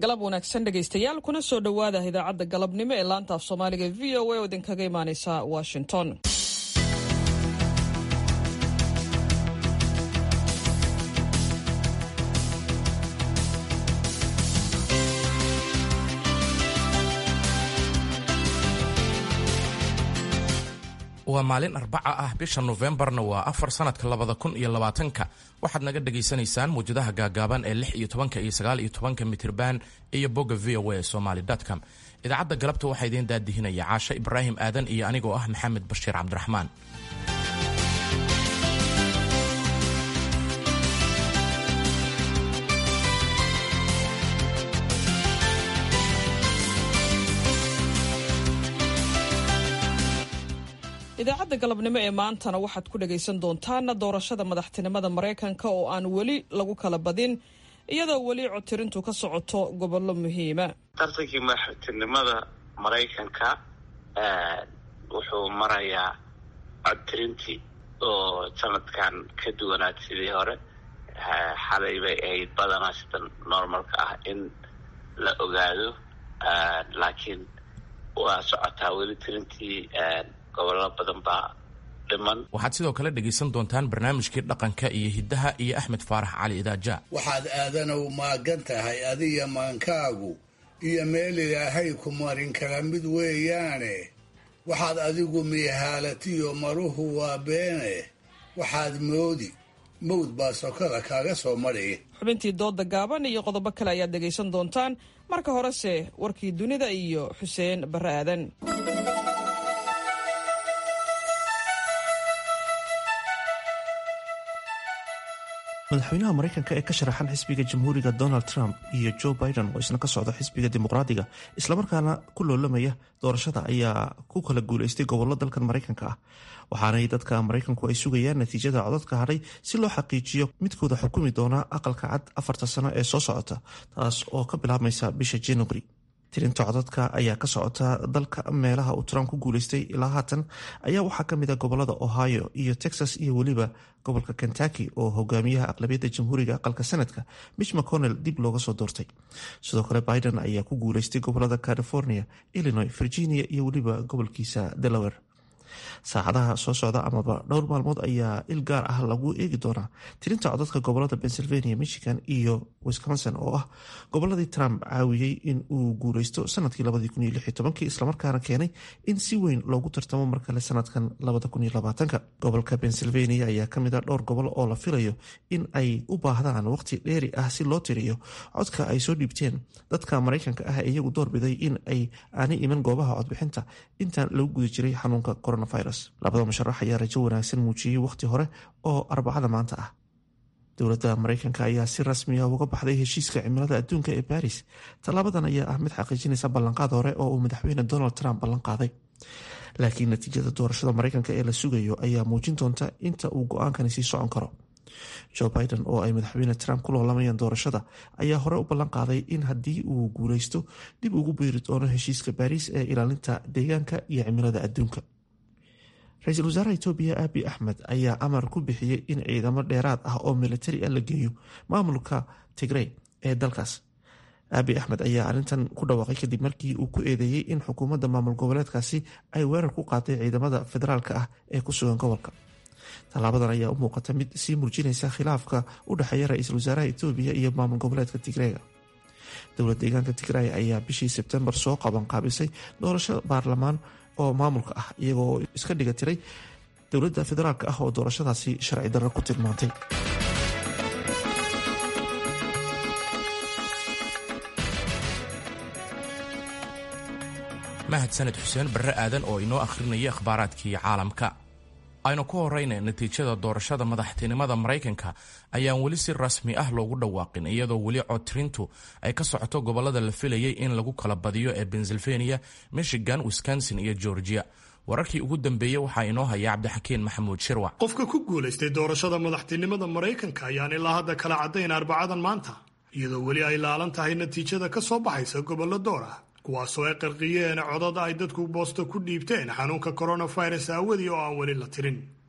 galab wanaagsan dhegaystayaal kuna soo dhowaada idaacadda galabnimo ee laanta af soomaaliga v o a oo idinkaga imaaneysa washington waa maalin arbaca ah bisha nofembarna waa afar sanadka labada kun iyo labaatanka waxaad naga dhagaysanaysaan muwjadaha gaagaaban ee lix iyo tobanka iyo sagaal iyo tobanka mitirban iyo bogga v o a somaly com idaacadda galabta waxaa idiin daadihinaya caashe ibraahim aadan iyo anigoo ah maxamed bashiir cabdiraxmaan idaacadda galabnimo ee maantana waxaad ku dhagaysan doontaan doorashada madaxtinimada maraykanka oo aan weli lagu kala badin iyadoo weli codtirintu ka socoto gobollo muhiima tartankii madaxtinimada maraykanka wuxuu marayaa codtirintii oo sanadkan ka duwanaad sidii hore xalay bay ahayd badanaa sida normalka ah in la ogaado laakiin waa socotaa weli tirintii gobollo badan baa dhiman waxaad sidoo kale dhegaysan doontaan barnaamijkii dhaqanka iyo hiddaha iyo axmed faarax cali idaaja waxaad aadanow maagan tahay adiga maankaagu iyo meel ilaahay ku marin kala mid weeyaane waxaad adigu miihaalatiyo maruhu waa beene waxaad moodi mawd baa sokada kaaga soo madhi xubintii dooda gaaban iyo qodobo kale ayaad dhegaysan doontaan marka horese warkii dunida iyo xuseen barre aadan madaxweynaha maraykanka ee ka sharaxan xisbiga jamhuuriga donald trump iyo joe biden oo isna ka socda xisbiga dimuqraadiga islamarkaana ku loolamaya doorashada ayaa ku kala guulaystay gobollo dalkan maraykanka ah waxaanay dadka maraykanku ay sugayaan natiijada codadka hadhay si loo xaqiijiyo midkooda xukumi doona aqalka cad afarta sano ee soo socota taas oo ka bilaabmaysa bisha january tirinta codadka ayaa ka socota dalka meelaha uu trump ku guulaystay ilaa haatan ayaa waxaa ka mid a gobolada ohio iyo texas iyo weliba gobolka kentucky oo hogaamiyaha aqlabiyadda jamhuuriga aqalka sanadka mitch mcconnell dib looga soo doortay sidoo kale biden ayaa ku guulaystay gobolada california illinois virginia iyo weliba gobolkiisa delaware saacadaha soo socda amaba dhowr maalmood ayaa il gaar ah lagu eegi doonaa tirinta codadka gobolada pennsylvania michigan iyo wisconsin oo ah goboladii trump caawiyey in uu guuleysto sanadkii islamarkaana keenay in si weyn loogu tartamo markale sanadkan gobolka pennsylvania ayaa kamid a dhowr gobol oo la filayo in ay u baahdaan waqti dheeri ah si loo tiriyo codka ay soo dhiibteen dadka maraykanka ah iyagu doorbiday in ay aanay iman goobaha codbixinta intaan lagu guda jiray xanuunka coronavirus labada musharax ayaa rajo wanaagsan muujiyey waqti hore oo arbacada maanta ah dowladda maraykanka ayaa si rasmiya uga baxday heshiiska cimilada adduunka ee baris tallaabadan ayaa ah mid xaqiijinaysa ballanqaad hore oo uu madaxweyne donald trump ballanqaaday laakiin natiijada doorashada maraykanka ee la sugayo ayaa muujin doonta inta uu go-aankani sii socon karo joe biden oo ay madaxweyne trump ku loolamayaan doorashada ayaa hore u ballan qaaday in haddii uu guuleysto dib ugu beeri doono heshiiska baris ee ilaalinta deegaanka iyo cimilada adduunka ra-iisul wasaaraha etoobiya abi axmed ayaa amar ku bixiyey in ciidamo dheeraad ah oo militari ah la geeyo maamulka tigrey ee dalkaas abi axmed ayaa arrintan ku dhawaaqay kadib markii uu ku eedeeyey in xukuumadda maamul goboleedkaasi ay weerar ku qaaday ciidamada federaalka ah ee ku sugan gobolka tallaabadan ayaa u muuqata mid sii murjinaysa khilaafka u dhexeeya ra-iisul wasaaraha etoobiya iyo maamul goboleedka tigreega dowlad deegaanka tigray ayaa bishii sebtembar soo qabanqaabisay doorasho baarlamaan oo maamulka ah iyagoo iska dhiga tiray dowladda federaalka ah oo doorashadaasi sharci darro ku tilmaantay mahadsaned xuseen barre aadan oo inoo akhrinaya akhbaaraadkii caalamka aynu ku horeyna natiijada doorashada madaxtinimada maraykanka ayaan weli si rasmi ah loogu dhawaaqin iyadoo weli codtirintu ay ka socoto gobolada la filayay in lagu kala badiyo ee pennsylvania michigan wisconsin iyo georgia wararkii ugu dambeeyey waxaa inoo haya cabdixakiin maxamuud shirwac qofka ku guulaystay doorashada madaxtinimada maraykanka ayaan ilaa hadda kala caddayn arbacadan maanta iyadoo weli ay laalan tahay natiijada ka soo baxaysa gobollo door ah kuwaasoo ay qarqiyeen codad ay dadku boosta ku dhiibteen xanuunka coronavirus aawadii oo aan weli la tirin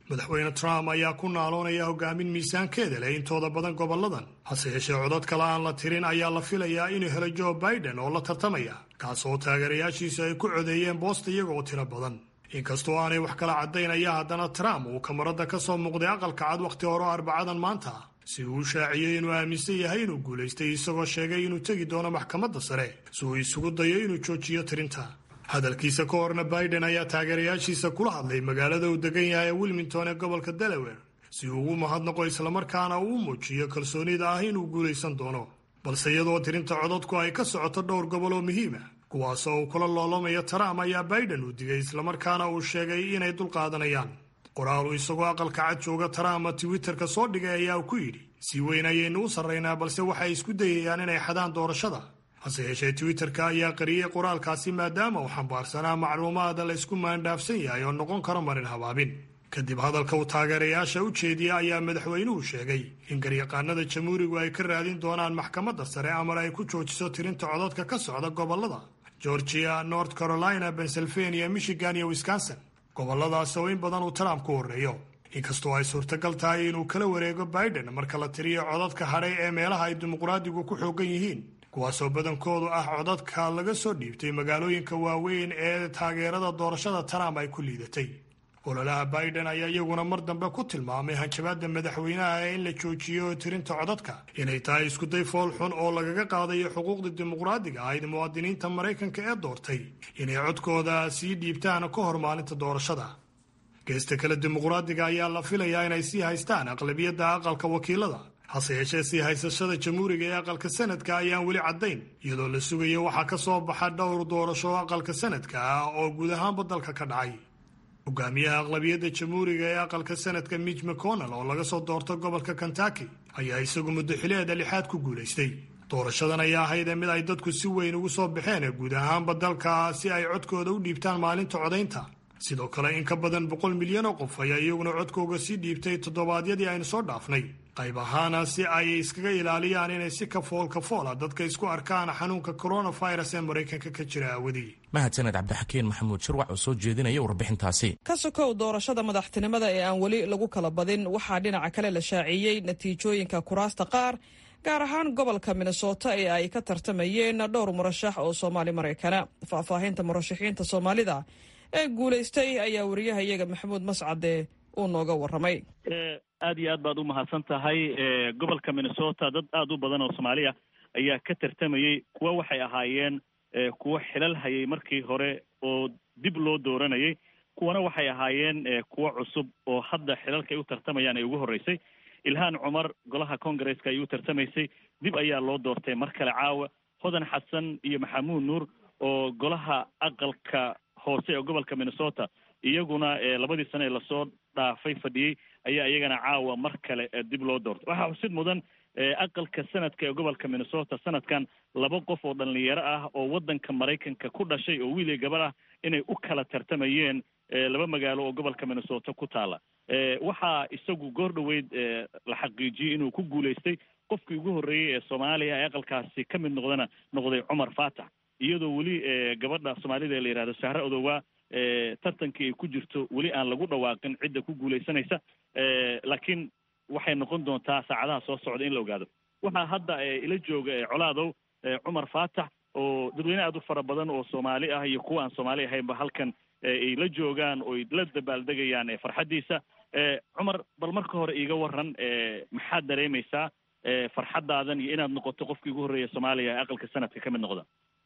madaxweyne trump ayaa ku naaloonaya hogaamin miisaankeeda leh intooda badan gobolladan hase yeeshee codad kale aan la tirin ayaa la filayaa inuu helo joe biden oo la tartamaya kaas oo taageerayaashiisa ay ku codeeyeen boosta iyaga oo tiro badan inkastoo aanay wax kala caddayn ayaa haddana trump uu kamarada ka soo muuqday aqalka cad wakhti hore arbacadan maanta si uu u shaaciyey inuu aaminsan yahay inuu guulaystay isagoo sheegay inuu tegi doono maxkamadda sare si uu isugu dayo inuu joojiyo tirinta hadalkiisa ka horna biden ayaa taageerayaashiisa kula hadlay magaalada uu degan yahay ee wilmington ee gobolka delaware si uu ugu mahadnaqo islamarkaana uu muujiyo kalsoonida ah inuu guulaysan doono balse iyadoo tirinta codadku ay ka socoto dhowr gobol oo muhiima kuwaasoo uu kula loolamayo trump ayaa biden uu digay islamarkaana uu sheegay inay dulqaadanayaan qoraal uu isagoo aqalka cad jooga trump twitterka soo dhigay ayaa ku yidhi si weyn ayaynu u sarraynaa balse waxay isku dayayaan inay xadaan doorashada hase yeeshee twitterka ayaa qariyey qoraalkaasi maadaama uu xambaarsanaa macluumaada la ysku maandhaafsan yahay oo noqon karo marin habaabin kadib hadalka uu taageerayaasha u jeediya ayaa madaxweynuhu sheegay in garyaqaanada jamhuurigu ay ka raadin doonaan maxkamadda sare amar ay ku joojiso tirinta codadka ka socda gobollada georgia north carolina pennsylvania michigan iyo wisconsin gobolladaas oo in badan uu trump ku horreeyo inkastoo ay suurtagal tahay inuu kala wareego biden marka la tiriyo codadka hadhay ee meelaha ay dimuqraadigu ku xoogan yihiin kuwaasoo badankoodu ah codadka laga soo dhiibtay magaalooyinka waaweyn ee taageerada doorashada trump ay ku liidatay ololaha biden ayaa iyaguna mar dambe ku tilmaamay hanjabaadda madaxweynaha ee in la joojiyo tirinta codadka inay tahay iskuday fool xun oo lagaga qaadayo xuquuqda dimuqraadiga ahayd muwaadiniinta maraykanka ee doortay inay codkooda sii dhiibtaan ka hor maalinta doorashada geesta kale dimuqraadiga ayaa la filayaa inay sii haystaan aqlabiyadda aqalka wakiilada hase yeeshee sii haysashada jamhuuriga ee aqalka sanadka ayaan weli caddayn iyadoo la sugayo waxaa ka soo baxa dhowr doorasho oo aqalka sanadka ah oo guud ahaanba dalka ka dhacay hogaamiyaha aqlabiyadda jamhuuriga ee aqalka sanadka mitch mcconnell oo laga soo doorto gobolka kentucky ayaa isagu muddo xileeda lixaad ku guulaystay doorashadan ayaa ahayd mid ay dadku si weyn ugu soo baxeen guud ahaanba dalka si ay codkooda u dhiibtaan maalinta codaynta sidoo kale in ka badan boqol milyan oo qof ayaa iyaguna codkooga sii dhiibtay toddobaadyadii aynu soo dhaafnay qayb ahaana si ay iskaga ilaaliyaan inay si kafool kafoola dadka isku arkaan xanuunka coronavirus ee maraykanka ka jira aawadii mahadsaned cabdixakiin maxamuud shirwac oo soo jeedinaya warbixintaasi ka sokow doorashada madaxtinimada ee aan weli lagu kala badin waxaa dhinaca kale la shaaciyey natiijooyinka kuraasta qaar gaar ahaan gobolka minnesota ee ay ka tartamayeen dhowr murashax oo soomaali maraykana faahfaahinta murashaxiinta soomaalida ee guulaystay ayaa wariyaha iyaga maxamuud mascade uu nooga warramay aad iyo aad baad u mahadsan tahay gobolka minnesota dad aad u badan oo soomaali ah ayaa ka tartamayey kuwa waxay ahaayeen kuwo xilal hayay markii hore oo dib loo dooranayay kuwana waxay ahaayeen kuwo cusub oo hadda xilalka ay u tartamayaan ay ugu horreysay ilhaan cumar golaha congaresska ay u tartamaysay dib ayaa loo doortay mar kale caawa hodan xasan iyo maxamuud nuur oo golaha aqalka hoose ee gobolka minnesota iyaguna labadii sane ee lasoo dhaafay fadhiyey ayaa iyagana caawa mar kale dib loo doortay waxaa xusid mudan aqalka sanadka ee gobolka minnesota sanadkan laba qof oo dhalinyaro ah oo waddanka maraykanka ku dhashay oo wiil iyo gabar ah inay u kala tartamayeen laba magaalo oo gobolka minnesota ku taala waxaa isagu goor dhoweyd la xaqiijiyey inuu ku guulaystay qofkii ugu horreeyey ee soomaaliya ee aqalkaasi ka mid noqdana noqday cumar faatax iyadoo weli gabadha soomaalida ee la yihahdo sahre odowaa tartankii ay ku jirto weli aan lagu dhawaaqin cidda ku guulaysanaysa laakiin waxay noqon doontaa saacadaha soo socda in la ogaado waxaa hadda ila jooga colaadow cumar faatax oo dadweyne aad u fara badan oo soomaali ah iyo kuwa aan soomaali ahaynba halkan ay la joogaan oo la dabaaldegayaan farxaddiisa cumar bal marka hore iiga waran maxaad dareemaysaa farxaddaadan iyo inaad noqoto qofkii ugu horreeya soomaaliya ee aqalka sanadka ka mid noqda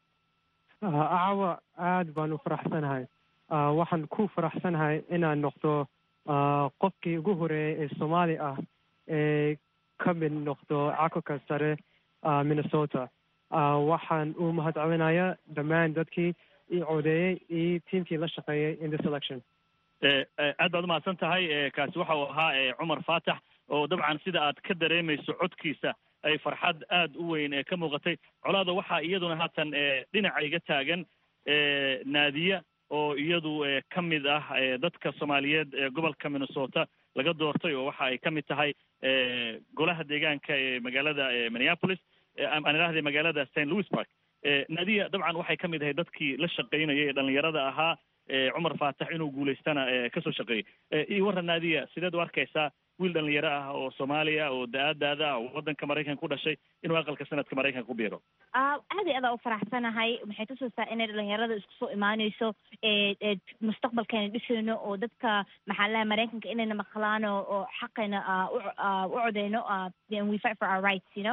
caawa aad baan u faraxsanahay waxaan ku faraxsanahay inaan noqdo qofkii ugu horeeyay ee soomaali ah ee ka mid noqdo cakulka sare minnesota waxaan u mahadcelinayaa dhammaan dadkii i codeeyey iyo tiimkii la shaqeeyey in this election aad baad umahadsan tahay kaasi waxa uu ahaa cumar faatax oo dabcan sida aad ka dareemayso codkiisa ay farxad aad u weyn ee ka muuqatay colaada waxaa iyaduna haatan dhinaca iga taagan naadiya oo iyadu ka mid ah dadka soomaaliyeed ee gobolka minnesota laga doortay oo waxa ay ka mid tahay golaha deegaanka ee magaalada minneapolis aan idhahday magaalada st louis park naadiya dabcan waxay ka mid ahay dadkii la shaqaynayay ee dhalinyarada ahaa cumar faatax inuu guulaystana kasoo shaqeeyey io warran naadiya sideed u arkaysaa wiil dhalinyaro ah oo soomaaliya oo da-aadaada ah oo waddanka maraykanka ku dhashay inuu aqalka sanadka maraykanka ku biiro aad iyo adaa u faraxsanahay waxay tusaysaa inay dhalinyarada isku soo imaaneyso mustaqbalkeena dhisayno oo dadka maxaa laha maraykanka inayna maqlaan oo xaqayna u codeyno we fight for our rights you know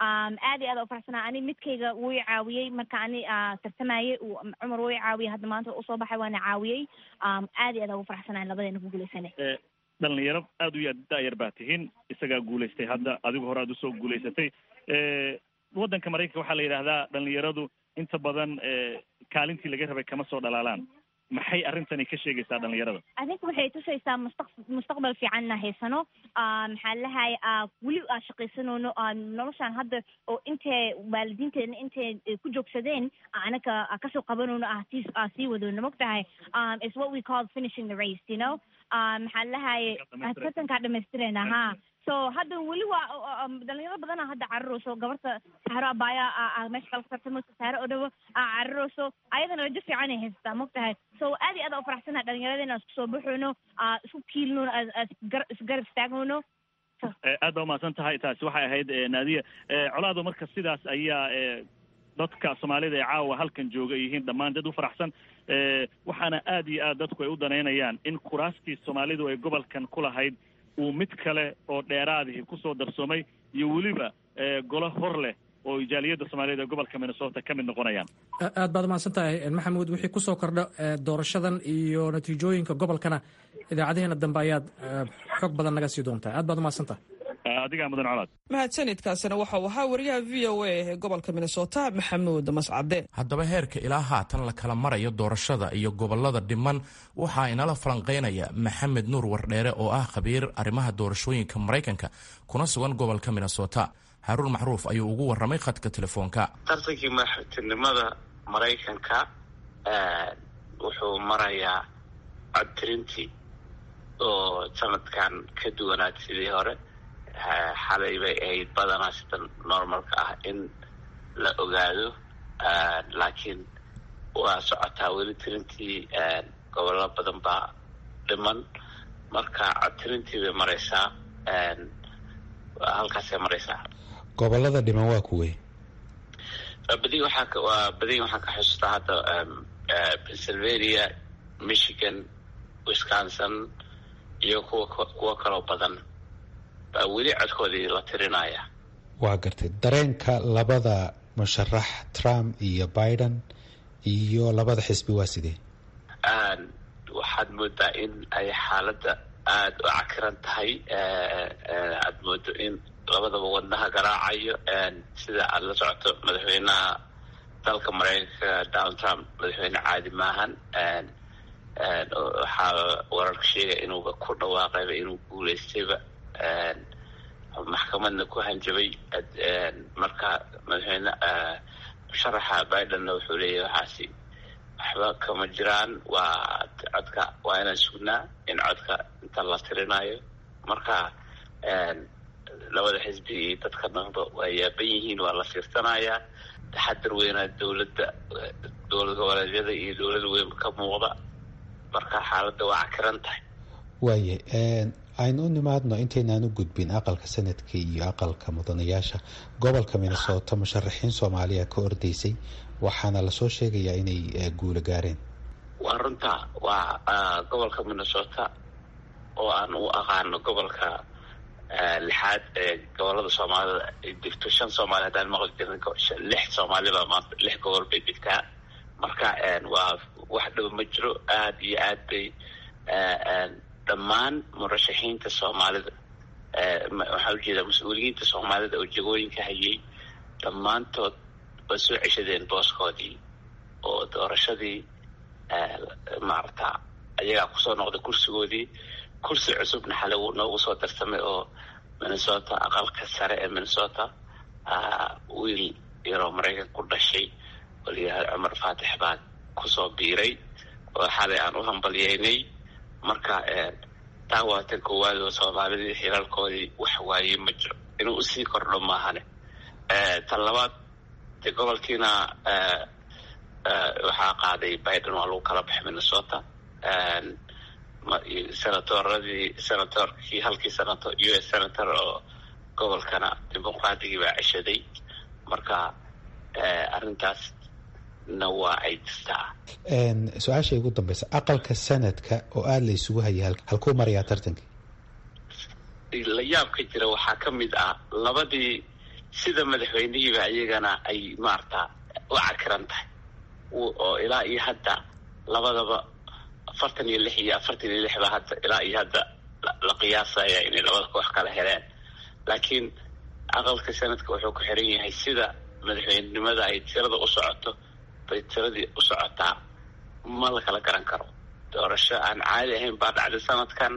aad iyo adaa u faraxsanahay ani midkayga wuu i caawiyey marka ani tartamayey cumar wuu i caawiyey hadda maanta usoo baxay waana caawiyey aad iyo adaa ugu faraxsanahay labadeena ku guulaysanay dhalinyaro aada u ya da-yar baa tihiin isagaa guulaystay hadda adigu hore aad usoo guulaysatay waddanka maraykanka waxaa la yidhaahdaa dhalinyaradu inta badan kaalintii laga rabay kama soo dhalaalaan maxay arrintani ka sheegaysaa dhalinyarada adinka waxay tusaysaa mustaq mustaqbal fiicanna haysano maxaa lahay weli aa shaqaysanoono noloshaan hadda oo intay waalidiinteena intay ku joogsadeen anaka kasoo qabanoono ah sii aa sii wadoono mogtahay is what we call finishing the race you know maxaa lahaye tartankaa dhamaystirayna ha so hadda weli waa dhalinyaro badana hadda cararayso gabarta saaro abaya meesha kala tartamayso saaro oo dhawo cararayso ayadana rajo fiican ay haysataa mogtahay so aad iyo aad u faraxsanaha dhalinyaradena isku soo baxoono isku kiilno isgarab istaagoono aad baa umahadsan tahay taasi waxay ahayd naadiya colaado marka sidaas ayaa dadka soomaalida ee caawa halkan jooga ay yihiin dhammaan dad u faraxsan waxaana aad iyo aad dadku ay u danaynayaan in kuraastii soomaalidu ay gobolkan ku lahayd uu mid kale oo dheeraadihi kusoo darsoomay iyo weliba golo hor leh oo jaaliyadda soomaaliyeed ee gobolka minnesota ka mid noqonayaan aad baad umahadsan tahay maxamuud wixii kusoo kordha doorashadan iyo natiijooyinka gobolkana idaacadaheena dambe ayaad xog badan naga sii doontaa aad baad umahadsan tahay adigaa mudan colaad mahadsanidkaasina waxau ahaa wariyaha v o a ee gobolka minnesota maxamuud mascade haddaba heerka ilaa haatan la kala marayo doorashada iyo gobolada dhiman waxaa inala falanqeynaya maxamed nuur wardheere oo ah khabiir arrimaha doorashooyinka maraykanka kuna sugan gobolka minnesota haruun macruuf ayuu ugu warramay khadka telefoonka tartankii madaxtinimada maraykanka wuxuu marayaa codtirintii oo sanadkan ka duwanaad sidii hore xalay bay ahayd badanaa sida normalka ah in la ogaado laakiin waa socotaa weli tirintii gobollo badan baa dhiman marka codtirintii bay maraysaa halkaasay maraysaa gobolada dhiman waa kuwey badi waxaa waa badi waxaan ka xusuustaa hadda pennsylvania michigan wisconsin iyo kuwa kuwo kaloo badan baa weli codkoodii la tirinaya waa gartay dareenka labada musharax trump iyo biden iyo labada xisbi waa sidee waxaad moodaa in ay xaaladda aada u cakiran tahay aad moodo in labadaba wadnaha garaacayo sida aada la socoto madaxweynaha dalka maraykanka donald trump madaxweyne caadi maahan waxaa wararka sheegaya inuuba ku dhawaaqayba inuu guulaystayba maxkamadna ku hanjabay marka madaxweyne musharaxa bidenna wuxuu leeyahy waxaasi waxba kama jiraan waa codka waa inaan sugnaa in codka inta la tirinayo marka labada xisbi iyo dadka dhanba waa yaaban yihiin waa la fiirsanayaa taxadar weynaa dowladda dowlad goboleedyada iyo dowlada weyn ka muuqda marka xaaladda waa cakiran tahay waaye aynu u nimaadno intaynaan u gudbin aqalka sanadka iyo aqalka mudanayaasha gobolka minnesota musharaxiin soomaaliya ka ordaysay waxaana lasoo sheegayaa inay guulo gaareen waa runta waa gobolka minnesota oo aan u aqaano gobolka lixaad ee gobolada soomaalida ay degto shan soomaali haddaan maqli jirin lix soomaalibaa maanta lix gobol bay degtaa marka waa wax dhow ma jiro aada iyo aad bay dhammaan murashaxiinta soomaalida waxaa ujeedaa mas-uuliyiinta soomaalida oo jegooyinka hayay dhammaantood waa soo ceshadeen booskoodii oo doorashadii maarata ayagaa kusoo noqday kursigoodii kursi cusubna xale noogu soo darsamay oo minnesota aqalka sare ee minnesota wiil yaroo maraykan ku dhashay oo layahay cumar faatix baa kusoo biiray oo xalay aan u hambalyeynay marka taa waa tan koowaad oo soomaalidii xilalkoodii wax waayey ma jiro inuu usii kordho maahane tan labaad dee gobolkiina waxaa qaaday biden waa lagu kala baxay minnesota senatoradii senatorkii halkii senator u s senator oo gobolkana dimuqraadigii baa ceshaday marka arrintaasna waa ay jirtaa su-aasha ugu dambeysa aqalka sanadka oo aada la isugu hayay halkuu marayaa tartanka la yaabka jira waxaa ka mid ah labadii sida madaxweynihiiba iyagana ay maarata u cakiran tahay oo ilaa iyo hadda labadaba afartan iyo lix iyo afartan iyo lixba hadda ilaa iyo hadda la qiyaasaya inay labada koox kala heleen laakiin aqalka sanadka wuxuu ku xiran yahay sida madaxweynenimada ay tirada u socoto bay tiradii u socotaa ma la kala garan karo doorasho aan caadi ahayn baa dhacday sanadkan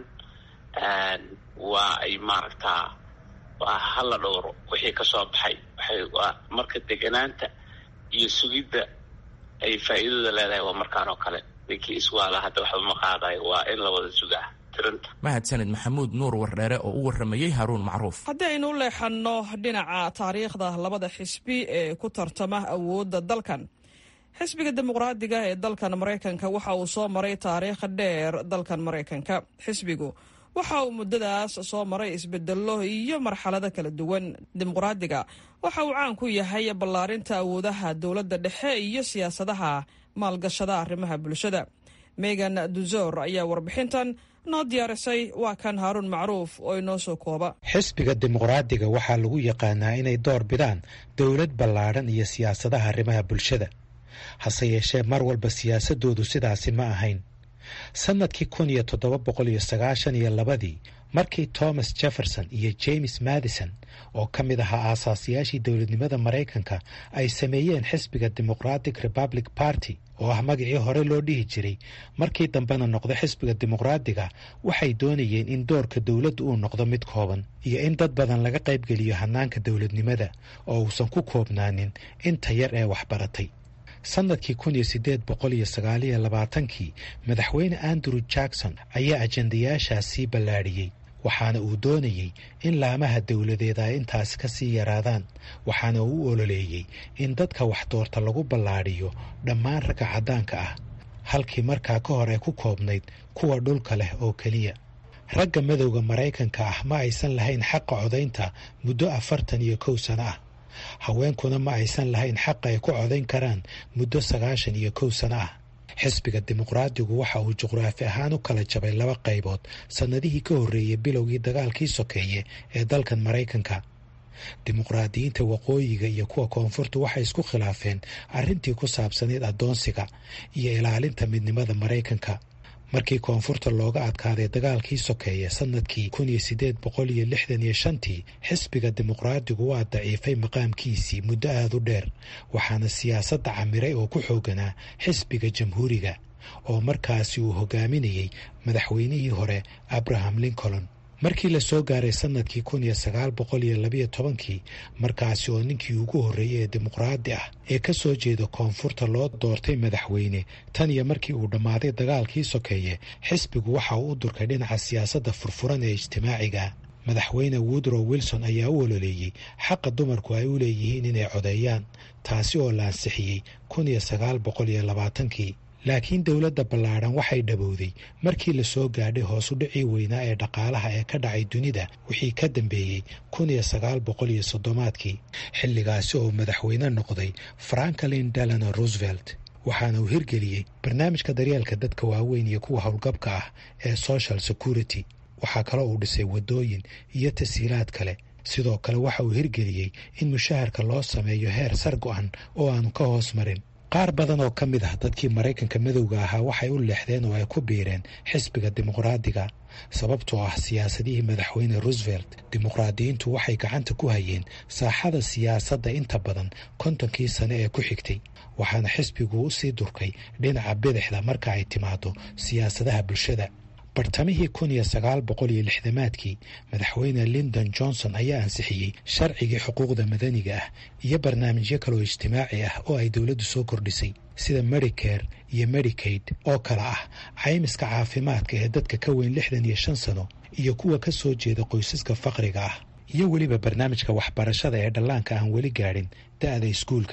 waa ay maaragtaa waa hala dhowro wixii kasoo baxay waxay waa marka deganaanta iyo sugidda ay faa'iidada leedahay waa markaan oo kale ninkii iswaala hadda waxba ma qaadayo waa in la wada sugaa tirinta mahadsanid maxamuud nuur wardheere oo u warramayey haruun macruuf haddii aynu u leexanno dhinaca taariikhda labada xisbi ee ku tartama awoodda dalkan xisbiga dimuqraadiga ee dalkan maraykanka waxa uu soo maray taariikh dheer dalkan maraykanka xisbigu waxa uu muddadaas soo maray isbedello iyo marxalado kala duwan dimuqraadiga waxa uu caan ku yahay ballaarinta awoodaha dowladda dhexe iyo siyaasadaha maalgashada arrimaha bulshada megan duzor ayaa warbixintan noo diyaarisay waa kan haaruun macruuf oo inoo soo kooba xisbiga dimuqraadiga waxaa lagu yaqaanaa inay door bidaan dowlad ballaadhan iyo siyaasadaha arrimaha bulshada hase yeeshee mar walba siyaasadoodu sidaasi ma ahayn sannadkii kun iyo toddoba boqol iyo sagaashan iyo labadii markii thomas jefferson iyo james madison oo ka mid ahaa aasaasiyaashii dowladnimada maraykanka ay sameeyeen xisbiga democratic republic party oo ah magacii hore loo dhihi jiray markii dambena noqdo xisbiga dimuqraadiga waxay doonayeen in doorka dowladdu uu noqdo mid kooban iyo in dad badan laga qaybgeliyo hannaanka dowladnimada oo uusan ku koobnaanin inta yar ee waxbaratay sannadkii kun iyo siddeed boqol iyo sagaaliyo labaatankii madaxweyne andrew jackson ayaa ajandayaashaas sii ballaadhiyey waxaana uu doonayey in laamaha dowladeed ay intaas ka sii yaraadaan waxaana uu u ololeeyey in dadka wax doorta lagu ballaadhiyo dhammaan ragga caddaanka ah halkii markaa ka hor ee ku koobnayd kuwa dhulka leh oo keliya ragga madowda maraykanka ah ma aysan lahayn xaqa codaynta muddo afartan iyo kow sano ah haweenkuna ma aysan lahayn xaqa ay ku codayn karaan muddo sagaashan iyo kow sano ah xisbiga dimuqraadigu waxa uu juqraafi ahaan u kala jabay laba qaybood sannadihii ka horreeyey bilowgii dagaalkii sokeeye ee dalkan maraykanka dimuqraadiyiinta waqooyiga iyo kuwa koonfurta waxay isku khilaafeen arrintii ku saabsanayd addoonsiga iyo ilaalinta midnimada maraykanka markii koonfurta looga adkaaday dagaalkii sokeeye sannadkii kun iyo siddeed boqol iyo lixdan iyo shantii xisbiga dimuqraadigu waa daciifay maqaamkiisii muddo aada u dheer waxaana siyaasadda camiray oo ku xooganaa xisbiga jamhuuriga oo markaasi uu hogaaminayey madaxweynihii hore abraham lincoln markii la soo gaaray sannadkii kun iyo sagaal boqol iyo labiyo tobankii markaasi oo ninkii ugu horreeyey ee dimuqraadi ah ee ka soo jeeda koonfurta loo doortay madaxweyne tan iyo markii uu dhammaaday dagaalkii sokeeye xisbigu waxa uu u durkay dhinaca siyaasadda furfuran ee ijtimaaciga madaxweyne woodrow wilson ayaa u ololeeyey xaqa dumarku ay u leeyihiin inay codeeyaan taasi oo la ansixiyey kun iyo sagaal boqol iyo labaatankii laakiin dowladda ballaadhan waxay dhabowday markii la soo gaadhay hoos u dhicii weynaa ee dhaqaalaha ee ka dhacay dunida wixii ka dambeeyey kun iyo sagaal boqol iyo soddomaadkii xilligaasi oo madaxweyne noqday franklin delano roosevelt waxaana uu hirgeliyey barnaamijka daryeelka dadka waaweyn iyo kuwa howlgabka ah ee social security waxaa kaloo uu dhisay waddooyin iyo tasiilaad kale sidoo kale waxa uu hirgeliyey in mushaharka loo sameeyo heer sar go-an oo aanu ka hoos marin qaar badan oo ka mid ah dadkii maraykanka madowga ahaa waxay u leexdeen oo ay ku biireen xisbiga dimuqraadiga sababtoo ah siyaasadihii madaxweyne roosevelt dimuqraadiyiintu waxay gacanta ku hayeen saaxada siyaasadda inta badan kontonkii sane ee ku xigtay waxaana xisbigu u sii durkay dhinaca bidixda marka ay timaado siyaasadaha bulshada bartamihii kun iyo sagaal boqol iyo lixdamaadkii madaxweyne lindon johnson ayaa ansixiyey sharcigii xuquuqda madaniga ah iyo barnaamijyo kaloo ijtimaaci ah oo ay dowladdu soo kordhisay sida medicare iyo medicaid oo kale ah caymiska caafimaadka ee dadka ka weyn lixdan iyo shan sano iyo kuwa ka soo jeeda qoysaska faqriga ah iyo weliba barnaamijka waxbarashada ee dhallaanka aan weli gaadhin da-da iskuulka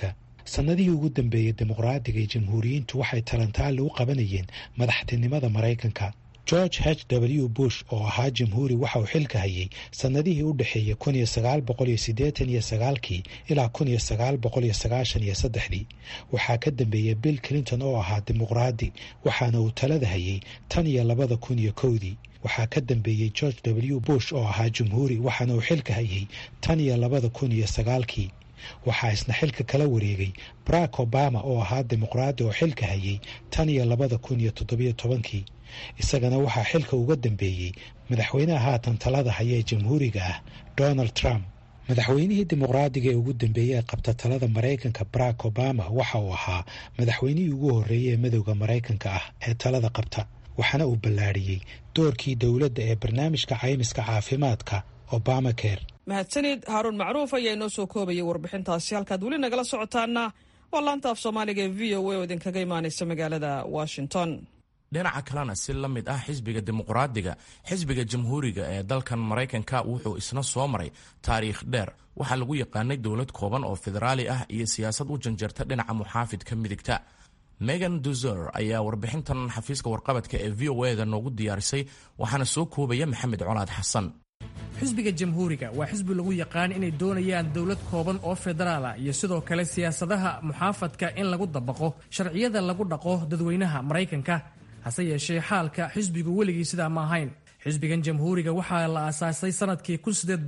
sannadihii ugu dambeeyey dimuqraadiga iyo jamhuuriyiintu waxay talantaali u qabanayeen madaxtinimada maraykanka george h w bush oo ahaa jamhuuri waxa uu xilka hayay sannadihii u dhexeeyey kun iyo sagaal boqol iyo siddeetan iyo sagaalkii ilaa kun iyo sagaal boqol iyo sagaashan iyo saddexdii waxaa ka dambeeyey bill clinton oo ahaa dimuqraadi waxaana uu talada hayay tan iyo labada kun iyo kowdii waxaa ka dambeeyey george w bush oo ahaa jamhuuri waxaana uu xilka hayay tan iyo labada kun iyo sagaalkii waxaa isna xilka kala wareegay barack obama oo ahaa dimuqraadi oo xilka hayay tan iyo labada kun iyo toddobiyo tobankii isagana waxaa xilka uga dambeeyey madaxweynaha haatan talada haya ee jamhuuriga ah donald trump madaxweynihii dimuqraadiga ee ugu dambeeyey ee qabta talada maraykanka barack obama waxa uu ahaa madaxweynihii ugu horreeyey ee madowda maraykanka ah ee talada qabta waxaana uu ballaadhiyey doorkii dowladda ee barnaamijka caymiska caafimaadka obama care mahadsanid haaruun macruuf ayaa inoo soo koobayay warbixintaasi halkaad weli nagala socotaana waa laanta af soomaaliga ee v o a oo idinkaga imaanaysa magaalada washington dhinaca kalena si la mid ah xisbiga dimuqraadiga xisbiga jamhuuriga ee dalkan maraykanka wuxuu isna soo maray taariikh dheer waxaa lagu yaqaanay dowlad kooban oo federaali ah iyo siyaasad u janjarta dhinaca muxaafidka midigta megan duzer ayaa warbixintan xafiiska warqabadka ee v o eda noogu diyaarisay waxaana soo koobaya maxamed colaad xasan xisbiga jamhuuriga waa xisbi lagu yaqaan inay doonayaan dowlad kooban oo federaala iyo sidoo kale siyaasadaha muxaafadka in lagu dabaqo sharciyada lagu dhaqo dadweynaha maraykanka hase yeeshee xaalka xisbigu weligii sidaa ma ahayn xisbigan jamhuuriga waxaa la aasaasay sanadkii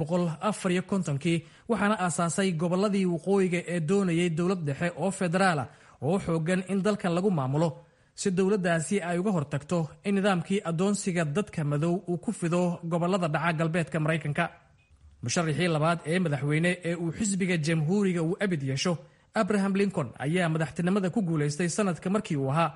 kii waxaana aasaasay gobolladii waqooyiga ee doonayay dowlad dhexe oo federaala oo xoogan in dalkan lagu maamulo si dowladdaasi ay uga hortagto in nidaamkii addoonsiga dadka madow uu ku fido gobollada dhaca galbeedka maraykanka musharaxii labaad ee madaxweyne ee uu xisbiga jamhuuriga uu abid yeesho abraham lincoln ayaa madaxtinimada ku guulaystay sanadka markii uu ahaa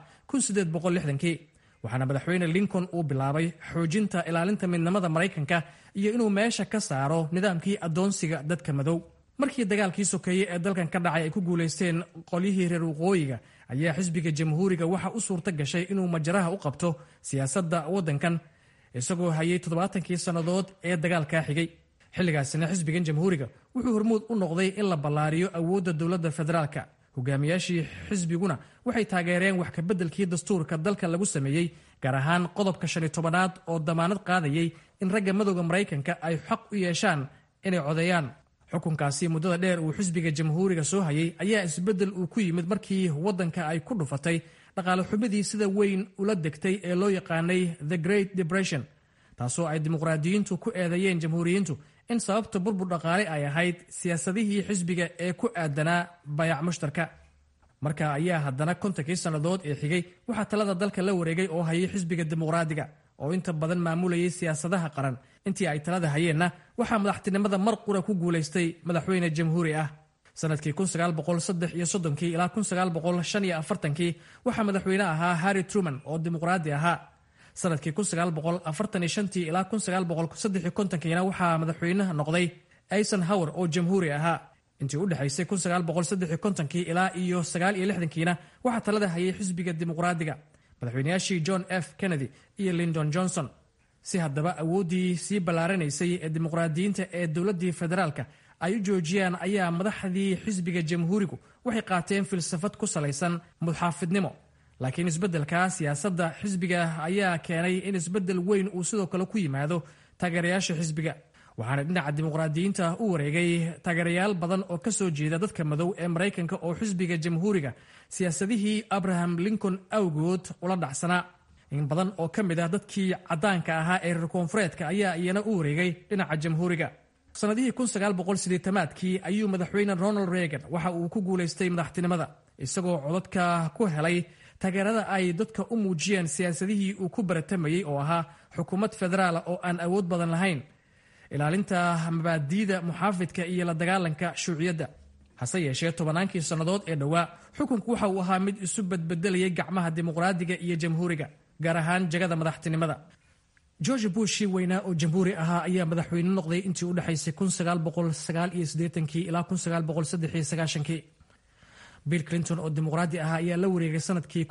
waxaana madaxweyne lincoln uu bilaabay xoojinta ilaalinta midnimada maraykanka iyo inuu meesha ka saaro nidaamkii addoonsiga dadka madow markii dagaalkii sokeeye ee dalkan ka dhacay ay ku guulaysteen qolyihii reer waqooyiga ayaa xisbiga jamhuuriga waxa u suurto gashay inuu majaraha u qabto siyaasadda waddankan isagoo hayay toddobaatankii sannadood ee dagaalkaa xigay xilligaasina xisbigan jamhuuriga wuxuu hormuud u noqday in la ballaariyo awoodda dowladda federaalka hogaamiyaashii xisbiguna waxay taageereen wax kabeddelkii dastuurka dalka lagu sameeyey gaar ahaan qodobka shan iyo tobanaad oo damaanad qaadayay in ragga madowda maraykanka ay xaq u yeeshaan inay codeeyaan xukunkaasi muddada dheer uu xisbiga jamhuuriga soo hayay ayaa isbeddel uu ku yimid markii waddanka ay ku dhufatay dhaqaale xumidii sida weyn ula degtay ee loo yaqaanay the great depression taasoo ay dimuqraadiyiintu ku eedeeyeen jamhuuriyiintu in sababta burbur dhaqaale ay ahayd siyaasadihii xisbiga ee ku aadanaa bayac mushtarka marka ayaa haddana kontonkii sannadood ee xigay waxaa talada dalka la wareegay oo hayay xisbiga dimuqraadiga oo inta badan maamulayay siyaasadaha qaran intii ay talada hayeenna waxaa madaxtinimada mar qura ku guulaystay madaxweyne jamhuuri ah sanadkii ilaa kii waxaa madaxweyne ahaa harry truman oo dimuqraadi ahaa sanadkii ilaa kiina waxaa madaxweynaha noqday eisenhower oo jamhuuri ahaa intii u dhexaysay ilaa iyo kiina waxaa talada hayay xisbiga dimuqraadiga madaxweynayaashii john f kennedy iyo lindon johnson si haddaba awooddii sii ballaaranaysay ee dimuqraadiyiinta ee dowladdii federaalka ay u joojiyaan ayaa madaxdii xisbiga jamhuurigu waxay qaateen filsafad ku salaysan mudxaafidnimo laakiin isbeddelka siyaasadda xisbiga ayaa keenay in isbeddel weyn uu sidoo kale ku yimaado taageerayaasha xisbiga waxaana dhinaca dimuqraadiyiinta u wareegay taageerayaal badan oo ka soo jeeda dadka madow ee maraykanka oo xisbiga jamhuuriga siyaasadihii abraham lincoln awgood ula dhacsanaa in badan oo ka mid ah dadkii caddaanka ahaa ee reer koonfureedka ayaa iyana u wareegay dhinaca jamhuuriga sannadihii aadkii ayuu madaxweyne ronald reagan waxa uu ku guulaystay madaxtinimada isagoo codadka ku helay taageerada ay dadka u muujiyeen siyaasadihii uu ku baratamayey oo ahaa xukuumad federaala oo aan awood badan lahayn ilaalinta mabaadiida muxaafidka iyo la dagaalanka shuuciyadda hase yeeshee tobannaankii sannadood ee dhowaa xukunku waxa uu ahaa mid isu badbedelayay gacmaha dimuqraadiga iyo jamhuuriga gaar ahaan jagada madaxtinimada george bushii weynaa oo jamhuuri ahaa ayaa madaxweyne noqday intii u dhexaysay ilaa bill clinton oo dimuqraadi ahaa ayaa la wareegay sanadkii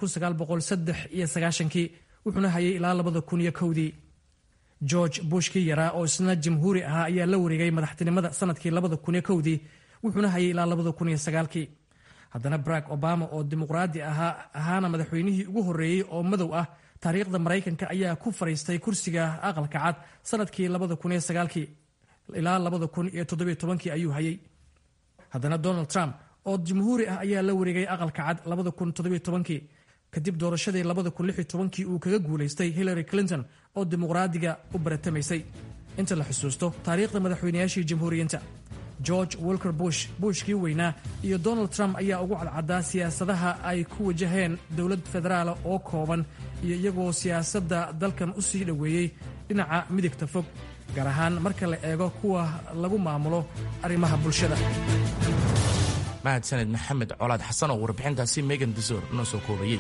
wuxuuna hayay ilaa dii george bushkii yaraa oo isna jamhuuri ahaa ayaa la wareegay madaxtinimada sanadkii dii wuxuuna hayay ilaa kii haddana barack obama oo dimuqraadi ahaa ahaana madaxweynihii ugu horreeyey oo madow ah taariikhda maraykanka ayaa ku fadhiistay kursiga aqalka cad sanadkii ilaa ayuu hayay haddana donald trump oo jamhuuri ah ayaa la wareegay aqalka cad kadib doorashadii uu kaga guulaystay hillary clinton oo dimuqraadiga u baratamaysay inta la xusuusto taariikhda madaxweynayaashii jamhuuriyiinta george walker bush bushkii weynaa iyo donald trump ayaa ugu cadcaddaa siyaasadaha ay ku wajaheen dowlad federaala oo kooban iyo iyagoo siyaasadda dalkan u sii dhoweeyey dhinaca midigta fog gaar ahaan marka la eego kuwa lagu maamulo arrimaha bulshada mahadsaned maxamed colaad xasan oo warbixintaasi megan desor noo soo koobayey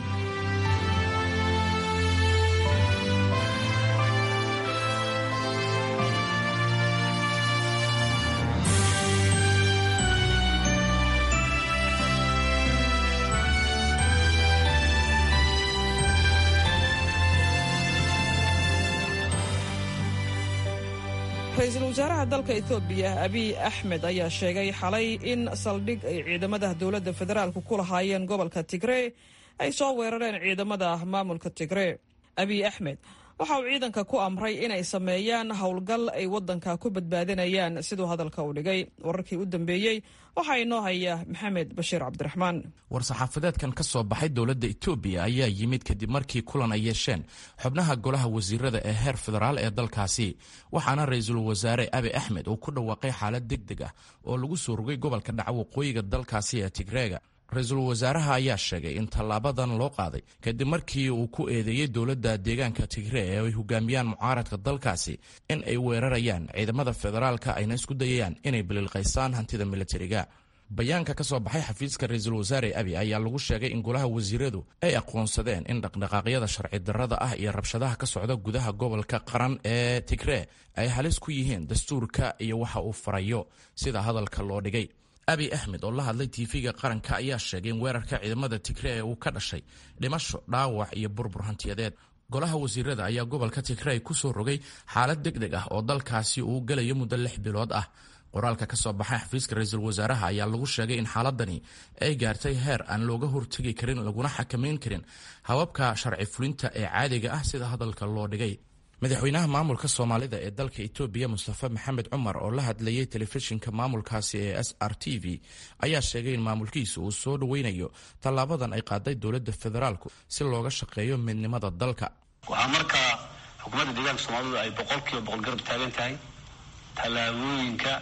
ra-iisul wasaaraha dalka etoobiya abiy axmed ayaa sheegay xalay in saldhig ay ciidamada dowladda federaalku ku lahaayeen gobolka tigree ay soo weerareen ciidamada maamulka tigree abiy axmed waxa uu ciidanka ku amray inay sameeyaan howlgal ay waddanka ku badbaadinayaan siduu hadalka u dhigay wararkii u dambeeyey waxaa inoo haya maxamed bashiir cabdiraxmaan war-saxaafadeedkan ka soo baxay dowladda etoobiya ayaa yimid kadib markii kulan ay yeesheen xubnaha golaha wasiirada ee heer federaal ee dalkaasi waxaana ra-iisul wasaare abi axmed uu ku dhawaaqay xaalad deg deg ah oo lagu soo rogay gobolka dhaca waqooyiga dalkaasi ee tigreega ra-iisul wasaaraha ayaa sheegay in tallaabadan loo qaaday kadib markii uu ku eedeeyey dowladda deegaanka tigree ee ay hogaamiyaan mucaaradka dalkaasi in ay weerarayaan ciidamada federaalka ayna isku dayayaan inay bililqaysaan hantida militariga bayaanka ka soo baxay xafiiska ra-iisul wasaare abi ayaa lagu sheegay in golaha wasiiradu ay aqoonsadeen in dhaqdhaqaaqyada sharci darrada ah iyo rabshadaha ka socda gudaha gobolka qaran ee tigree ay halis ku yihiin dastuurka iyo waxa uu farayo sida hadalka loo dhigay abi axmed oo la hadlay tv-ga qaranka ayaa sheegay in weerarka ciidamada tigree ee uu ka dhashay dhimasho dhaawac iyo burbur hantiyadeed golaha wasiirada ayaa gobolka tigrey ku soo rogay xaalad deg deg ah oo dalkaasi uu gelayo muddo lix bilood ah qoraalka ka soo baxay xafiiska ra-iisul wasaaraha ayaa lagu sheegay in xaaladani ay gaartay heer aan looga hortegi karin laguna xakamayn karin hababka sharci fulinta ee caadiga ah sida hadalka loo dhigay madaxweynaha maamulka soomaalida ee dalka etoobiya mustafa maxamed cumar oo la hadlayay telefishinka maamulkaasi ee s r t v ayaa sheegay in maamulkiisa uu soo dhoweynayo tallaabadan ay qaaday dowladda federaalku si looga shaqeeyo midnimada dalka waxaa markaa xukuumadda deegaanka soomaalidu ay boqolkiiba boqol garab taagan tahay tallaabooyinka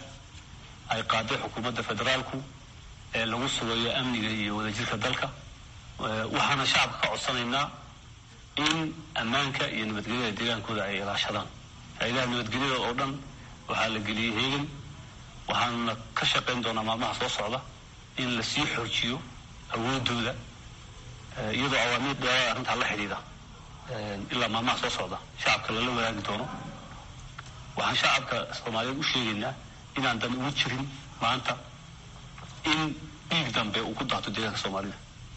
ay qaaday xukuumadda federaalku ee lagu sugayo amniga iyo wadajirka dalka waxaana shacabka ka codsanaynaa in ammaanka iyo nabadgelyada deegaankooda ay ilaashadaan hay-adaha nabadgelyada oo dhan waxaa la geliyey heegan waxaanuna ka shaqayn doonaa maalmaha soo socda in lasii xoojiyo awoodooda iyadoo awaamiir dheeraada arrintaa la xidhiidha ilaa maalmaha soo socda shacabka lala wadaagi doono waxaan shacabka soomaaliyeed u sheegaynaa inaan dan ugu jirin maanta in dhiig dambe uu ku daato deegaanka soomaalida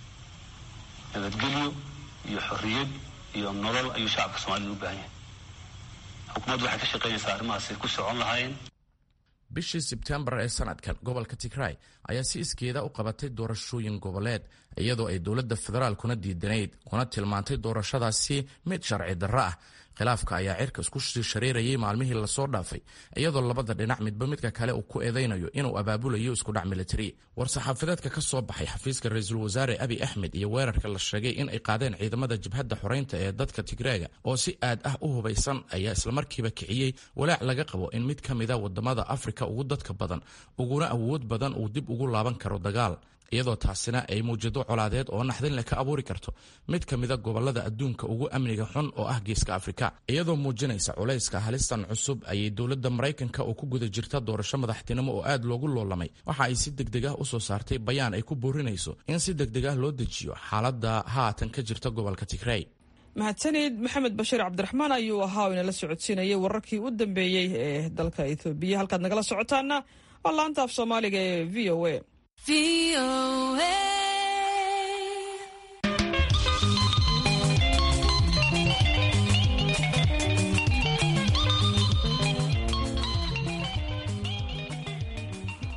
nabadgelyo iyo xorriyad iyo nolol ayuu shacabka soomaalida u baahan yahay xukuumaddu waxay ka shaqaynaysaa arrimahaasi ku socon lahaayeen bishii sebtembar ee sanadkan gobolka tigray ayaa si iskeeda u qabatay doorashooyin goboleed iyadoo ay dowladda federaalkuna diidanayd kuna tilmaantay doorashadaasi mid sharci darro ah khilaafka ayaa cirka isku sii shareerayay maalmihii lasoo dhaafay iyadoo labada dhinac midba midka kale uu ku eedaynayo inuu abaabulayo iskudhac militari war-saxaafadeedka ka soo baxay xafiiska ra-iisul wasaare abi axmed iyo weerarka la sheegay in ay qaadeen ciidamada jabhadda xoreynta ee dadka tigreega oo si aad ah u hubaysan ayaa islamarkiiba kiciyey walaac laga qabo in mid ka mida wadamada afrika ugu dadka badan uguna awood badan uu dib ugu laaban karo dagaal iyadoo taasina ay muujado colaadeed oo naxdin leh ka abuuri karto mid ka mida gobolada adduunka ugu amniga xun oo ah geeska afrika iyadoo muujinaysa culayska halistan cusub ayay dowladda maraykanka oo ku guda jirta doorasho madaxtinimo oo aad loogu loolamay waxa ay si degdeg ah usoo saartay bayaan ay ku boorinayso in si degdeg ah loo dejiyo xaaladda haatan ka jirta gobolka tigrey mahadsanid maxamed bashiir cabdiraxmaan ayuu ahaa oo inala socodsiinayay wararkii u dambeeyey ee dalka ethoobiya halkaad nagala socotaana waa laanta af soomaaliga ee v o a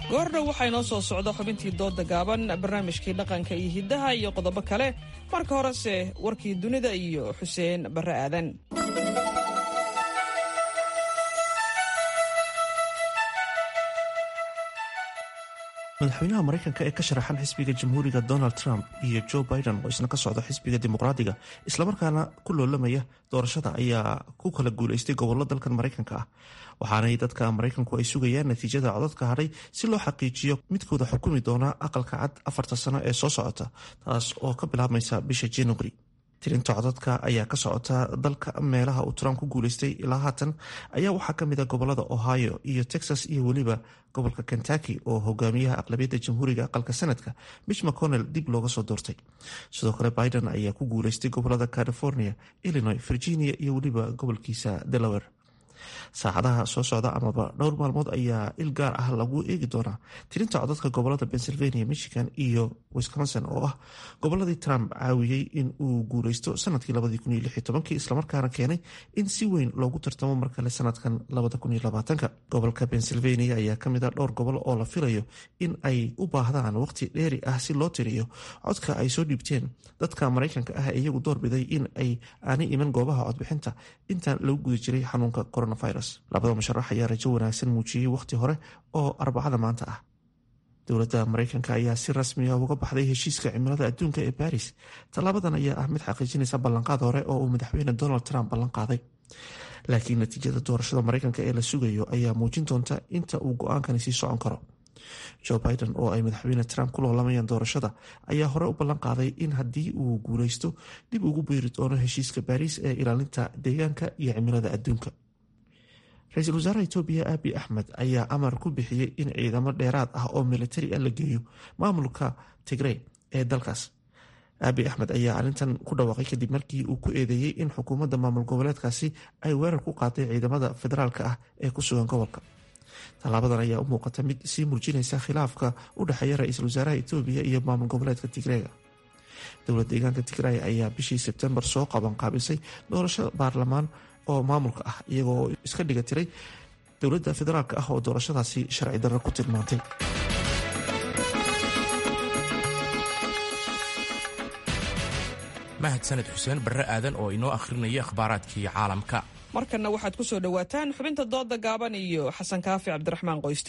goordhow waxaa inoo soo socda xubintii dooda gaaban barnaamijkii dhaqanka iyo hiddaha iyo qodobo kale marka horese warkii dunida iyo xuseen barre aadan madaxweynaha maraykanka ee ka sharaxan xisbiga jamhuuriga donald trump iyo joe biden oo isna ka socda xisbiga dimuqraadiga islamarkaana ku loolamaya doorashada ayaa ku kala guulaystay gobollo dalkan maraykanka ah waxaanay dadka maraykanku ay sugayaan natiijada codadka hadhay si loo xaqiijiyo midkooda xukumi doona aqalka cad afarta sano ee soo socota taas oo ka bilaabmaysa bisha januari tirinta codadka ayaa ka socota dalka meelaha uu trump ku guulaystay ilaa haatan ayaa waxaa kamid a gobolada ohio iyo texas iyo weliba gobolka kentucky oo hogaamiyaha aqlabiyadda jamhuuriga aqalka sanadka mitch mcconnell dib looga soo doortay sidoo kale biden ayaa ku guulaystay gobolada california illinois virginia iyo weliba gobolkiisa delaware saacadaha soo socda amaba dhowr maalmood ayaa il gaar ah lagu eegi doonaa tirinta codadka gobolada pennsylvania michigan iyo wisconsin oo ah goboladii trump caawiyey in uu guuleysto sanadkii islamarkaana keenay in si weyn loogu tartamo mar kale sanadkan gobolka pennsylvania ayaa kamid a dhowr gobol oo la filayo in ay u baahdaan waqti dheeri ah si loo tiriyo codka ay soo dhiibteen dadka maraykanka ah iyagu doorbiday in ay aanay iman goobaha codbixinta intaan lagu guda jiray xanuunka coronavirus labada musharax ayaa rajo wanaagsan muujiyey wakhti hore oo arbacada maanta ah dowladda maraykanka ayaa si rasmi ah uga baxday heshiiska cimilada adduunka ee baris tallaabadan ayaa ah mid xaqiijinaysa ballanqaad hore oo uu madaxweyne donald trump ballanqaaday laakiin natiijada doorashada maraykanka ee la sugayo ayaa muujin doonta inta uu go-aankani sii socon karo joe biden oo ay madaxweyne trump ku loolamayaan doorashada ayaa hore u ballan qaaday in haddii uu guuleysto dib ugu beeri doono heshiiska baris ee ilaalinta deegaanka iyo cimilada adduunka ra-iisul wasaaraha etoobiya abi axmed ayaa amar ku bixiyey in ciidamo dheeraad ah oo militari ah la geeyo maamulka tigrey ee dalkaas abi axmed ayaa arrintan ku dhawaaqay kadib markii uu ku eedeeyey in xukuumadda maamul goboleedkaasi ay weerar ku qaaday ciidamada federaalka ah ee ku sugan gobolka tallaabadan ayaa u muuqata mid sii muujinaysa khilaafka u dhexeeya ra-iisul wasaaraha etoobiya iyo maamul goboleedka tigreega dowlad deegaanka tigray ayaa bishii sebtembar soo qabanqaabisay doorasho baarlamaan oo maamulka ah iyagoo iska dhiga tiray dowladda federaalk ah oo doorashadaasi sharci darro ku tilmaantay mahadsaned xuseen barre aadan oo inoo akhrinaya akhbaaraadkii caalamka markanna waxaad ku soo dhowaataan xubinta dooda gaaban iyo xasan kaafi cabdiraxmaan qoyste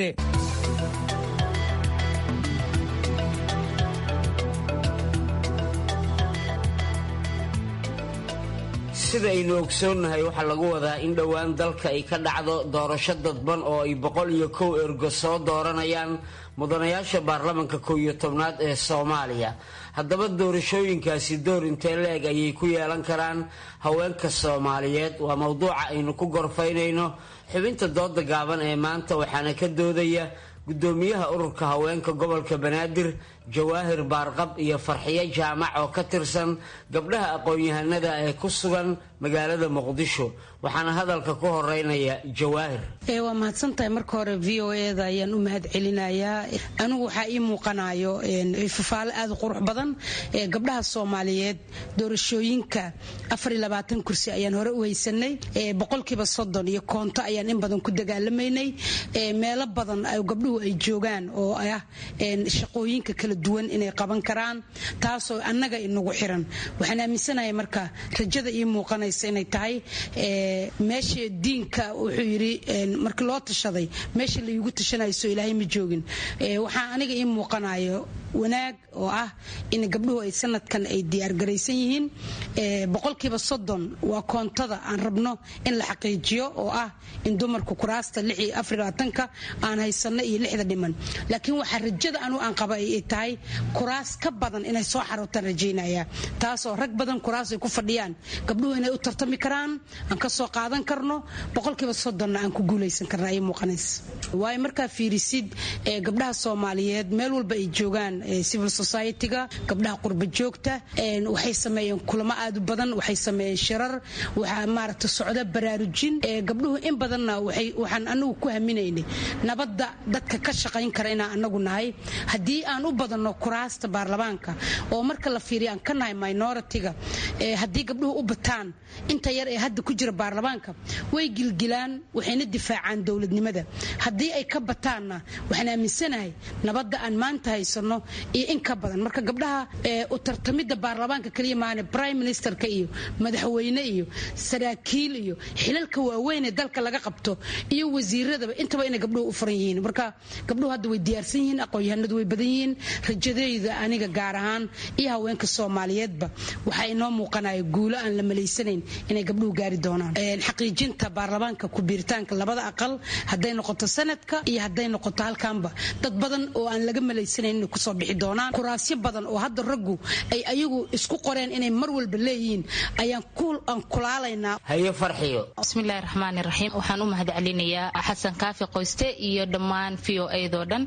sida aynu ogsoonnahay waxaa lagu wadaa in dhowaan dalka ay ka dhacdo doorasho dadban oo ay boqol iyo kow ergo soo dooranayaan mudanayaasha baarlamanka kow iyo tobnaad ee soomaaliya haddaba doorashooyinkaasi door intee la-eg ayay ku yeelan karaan haweenka soomaaliyeed waa mowduuca aynu ku gorfaynayno xubinta dooda gaaban ee maanta waxaana ka doodaya gudoomiyaha ururka haweenka gobolka banaadir jawaahir baarqab iyo farxiyo jaamac oo ka tirsan gabdhaha aqoon-yahanada ee ku sugan magaalada muqdisho waxaana hadalka ku horeynaya jawaahir waa mahadsantahay marka hore v o eda ayaan u mahad celinayaa anigu waxaa ii muuqanayo fafaalo aada u qurux badan gabdhaha soomaaliyeed doorashooyinka kursi ayaan hore u haysanay boqolkiiba soddon iyo koonto ayaan in badan ku dagaalamaynay meelo badan gabdhuhu ay joogaan oo ah shaqooyinka kala duwan inay qaban karaan taasoo annaga inagu xiran waxaan aaminsanahay marka rajada ii muuqanaysa inay tahay meesha diinka wuxuu yidhi markii loo tashaday meesha laigu tashanayso ilaahay ma joogin waxaa aniga ii muuqanayo wanaag oo ah in gabdhuhu ay sanadkan ay diyaargaraysan yihiin boqolkiiba soddon waa koontada aan rabno in la xaqiijiyo oo ah in dumarku kuraasta ka aan haysano iyo lixda dhiman laakiin waxaa rajada anu aan qaba ay tahay kuraas ka badan inay soo xarootaan rajaynaya taasoo rag badan kuraas ay ku fadhiyaan gabdhuhu inay u tartami karaan aan ka soo qaadan karno boqolkiiba soddonna aan ku guulaysan karna ay muuqanaysa waayo markaa fiirisid gabdhaha soomaaliyeed meel walba ay joogaan civil society-ga gabdhaha qurba joogta waxay sameeyeen kulamo aad u badan waxay sameeyeen shirar waxaa maaragta socda baraarujin gabdhuhu in badanna waxaan anagu ku haminaynay nabadda dadka ka shaqayn kara inaan anagu nahay haddii aan u badanno kuraasta baarlamaanka oo marka la fiiriyo aan ka nahay minority-ga haddii gabdhuhu u bataan inta yar ee hadda ku jira baarlamaanka way gilgilaan waxayna difaacaan dowladnimada haddii ay ka bataanna waxaan aaminsanahay nabadda aan maanta haysano iyo in ka badan marka gabdhaha u tartamidda baarlamaanka kaliya maane prime ministerka iyo madaxweyne iyo saraakiil iyo xilalka waaweyn ee dalka laga qabto iyo wasiiradaba intaba inay gabdhuhu u furan yihiin marka gabdhuhu hadda way diyaarsan yihiin aqoon-yahanadu way badan yihiin rajadeyda aniga gaar ahaan iyo haweenka soomaaliyeedba waxaa inoo muuqanaya guulo aan la malaysanayn inay gabdhuhu gaari doonaan xaqiijinta baarlamaanka ku-biiritaanka labada aqal hadday noqoto sanadka iyo hadday noqoto halkaanba dad badan oo aan laga malaysanayn inay kusoo bixi doonaan kuraasyo badan oo hadda raggu ay ayagu isku qoreen inay mar walba leeyihiin ayaan aan kulaalaynaa haye farxiyo bismillahi raxmaani raxiim waxaan u mahad celinayaa xasan kaafi qoyste iyo dhammaan v o edo dhan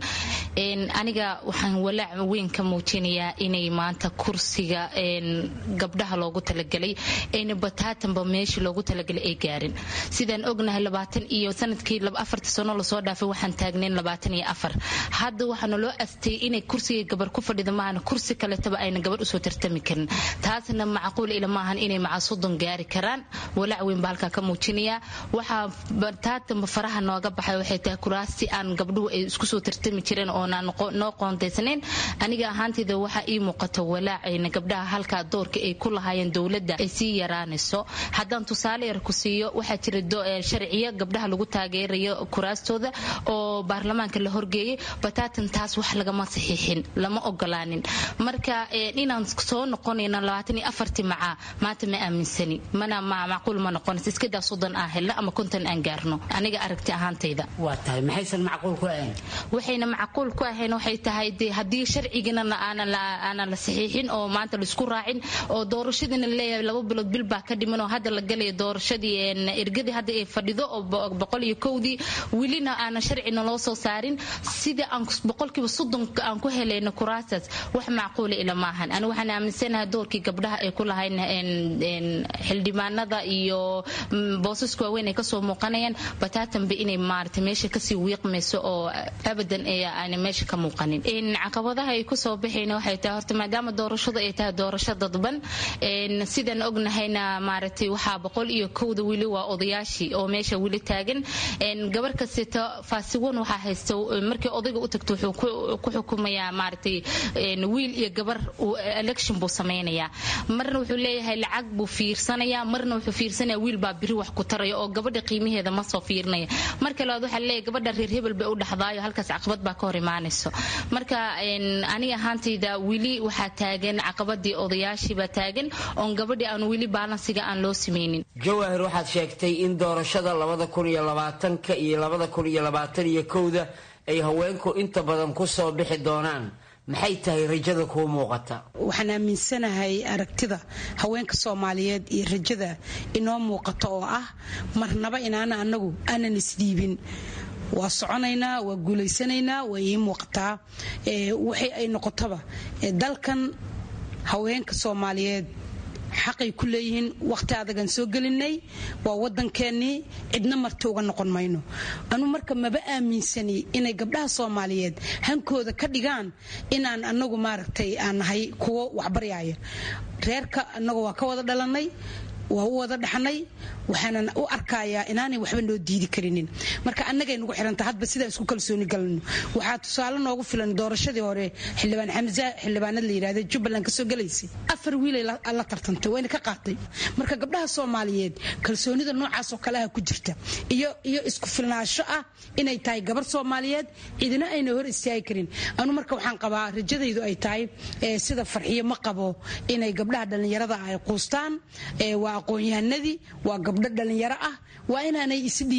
aniga waxaan walaac weyn ka muujinayaa inay maanta kursiga gabdhaha loogu talagelay ayna bataatanba meeshii loogu talagalay ay gaarin sidaan ognahay labaatan iyo sanadkii afarta sano lasoo dhaafay waxaan taagnayn labaatan iyo afar hadda waxaana loo astay inay kursiga gabar ku fadhida maahana kursi kaletaba ayna gabar usoo tartami karin taasna macquul ila maahan inay maca soddon gaari karaan walaac weyn baa halkaa ka muujinayaa waxaa bataatanba faraha nooga baxay waxay tahay kuraasti aan gabdhuhu ay isku soo tartami jireen oonaan noo qoontaysnayn aniga ahaantayda waxaa ii muuqata walaacayna gabdhaha halkaa doorka ay ku lahaayeen dowladda ay sii yaraanayso haddaan tusaale yar ku siiyo waxaa jira sharciyo gabdhaha lagu taageerayo kuraastooda oo baarlamaanka la horgeeyey bataatan taas wax lagama saxiixin lama ogolaanin marka inaan soo noqonayno labaatan iyo afartii macaa maanta ma aaminsani mana macquul ma noqonaysa iskadaa soddon aan helno ama konton aan gaarno aniga aragti ahaantayda waa tahay maxaysan macquul ku ahayn waxayna macquul ku ahayn waxay tahay dee haddii sharcigana aanan la saxiixin oo maanta laisku raacin oo doorashadiina laleeyahay laba bilood bil baa ka dhiman oo hadda la galaya doorashadii ergadii hadda ay fadhido oo boqol iyo kowdii welina aanan sharcina loo soo saarin sidii aan boqolkiiba soddon aan ku helayno kuraasaas wax macquula ila maahan ani waxaan aaminsanahay doorkii gabdhaha ay ku lahayn xildhibaanada iyo boosaska waaweyn ay kasoo muuqanayaan bataatanba inay maarata meesha kasii wiiqmayso oo abadan aan meesha ka muuqanin caqabadaha ay kusoo baxayna waxay tahay horta maadaama doorashadu ay tahay doorasho dadban sidaan ognahayna maaragtay waxaa boqol iyo kowda weli waa odayaashii oo meesha weli taagan gabar kasteta faasiwan waxaa haysta markii odayga u tagto wuxuu ku xukumayaa maaragtay wiil iyo gabar election buu samaynayaa marna wuxuu leeyahay lacag buu fiirsanayaa marna wuxuu fiirsanaya wiil baa biri wax ku taraya oo gabadha qiimaheeda ma soo fiirinaya marka labaad waxaa leeyahay gabadha reer hebel bay u dhaxdaayo halkaas caqabad baa ka hor imaanayso marka aniga ahaantayda weli waxaa taagan caqabadii odayaashiibaa taagan oon gabadhii aan weli baalansiga aan loo samaynin jawaahir waxaad sheegtay in doorashada labada kun iyo labaatanka iyo labada kun iyo labaatan iyo kowda ay haweenku inta badan ku soo bixi doonaan maxay tahay rajada kuu muuqata waxaan aaminsanahay aragtida haweenka soomaaliyeed iyo rajada inoo muuqata oo ah marnaba inaana anagu aanan isdhiibin waa soconaynaa waa guulaysanaynaa waa ii muuqataa waxay ay noqotaba dalkan haweenka soomaaliyeed xaqay ku leeyihiin waqti adagaan soo gelinay waa wadankeenii cidna marti uga noqon mayno anu marka maba aaminsani inay gabdhaha soomaaliyeed hankooda ka dhigaan inaan anagu maaragtay aan nahay kuwo waxbaryaaya reerka anagu waa ka wada dhalanay waa u wada dhaxnay waxaanan u arkayaa inaanay waxba noo diidi karinin marka annagay nagu xiranta hadba sidaa isku kalsooni galno waxaa tusaale noogu filan doorashadii hore xildhibaan xamza xildhibaanad la yidhahda jubbaland kasoo galaysay afar wiilay la tartantay wayna ka qaatay marka gabdhaha soomaaliyeed kalsoonida noocaas oo kaleha ku jirta iyo iyo isku filnaansho ah inay tahay gabar soomaaliyeed cidina ayna hor istaagi karin anu marka waxaan qabaa rajadaydu ay tahay sida farxiyo ma qabo inay gabdhaha dhallinyarada ay quustaan waa aqoon-yahanadii waa gabdho dhallinyaro ah waa inaanay isdhiibin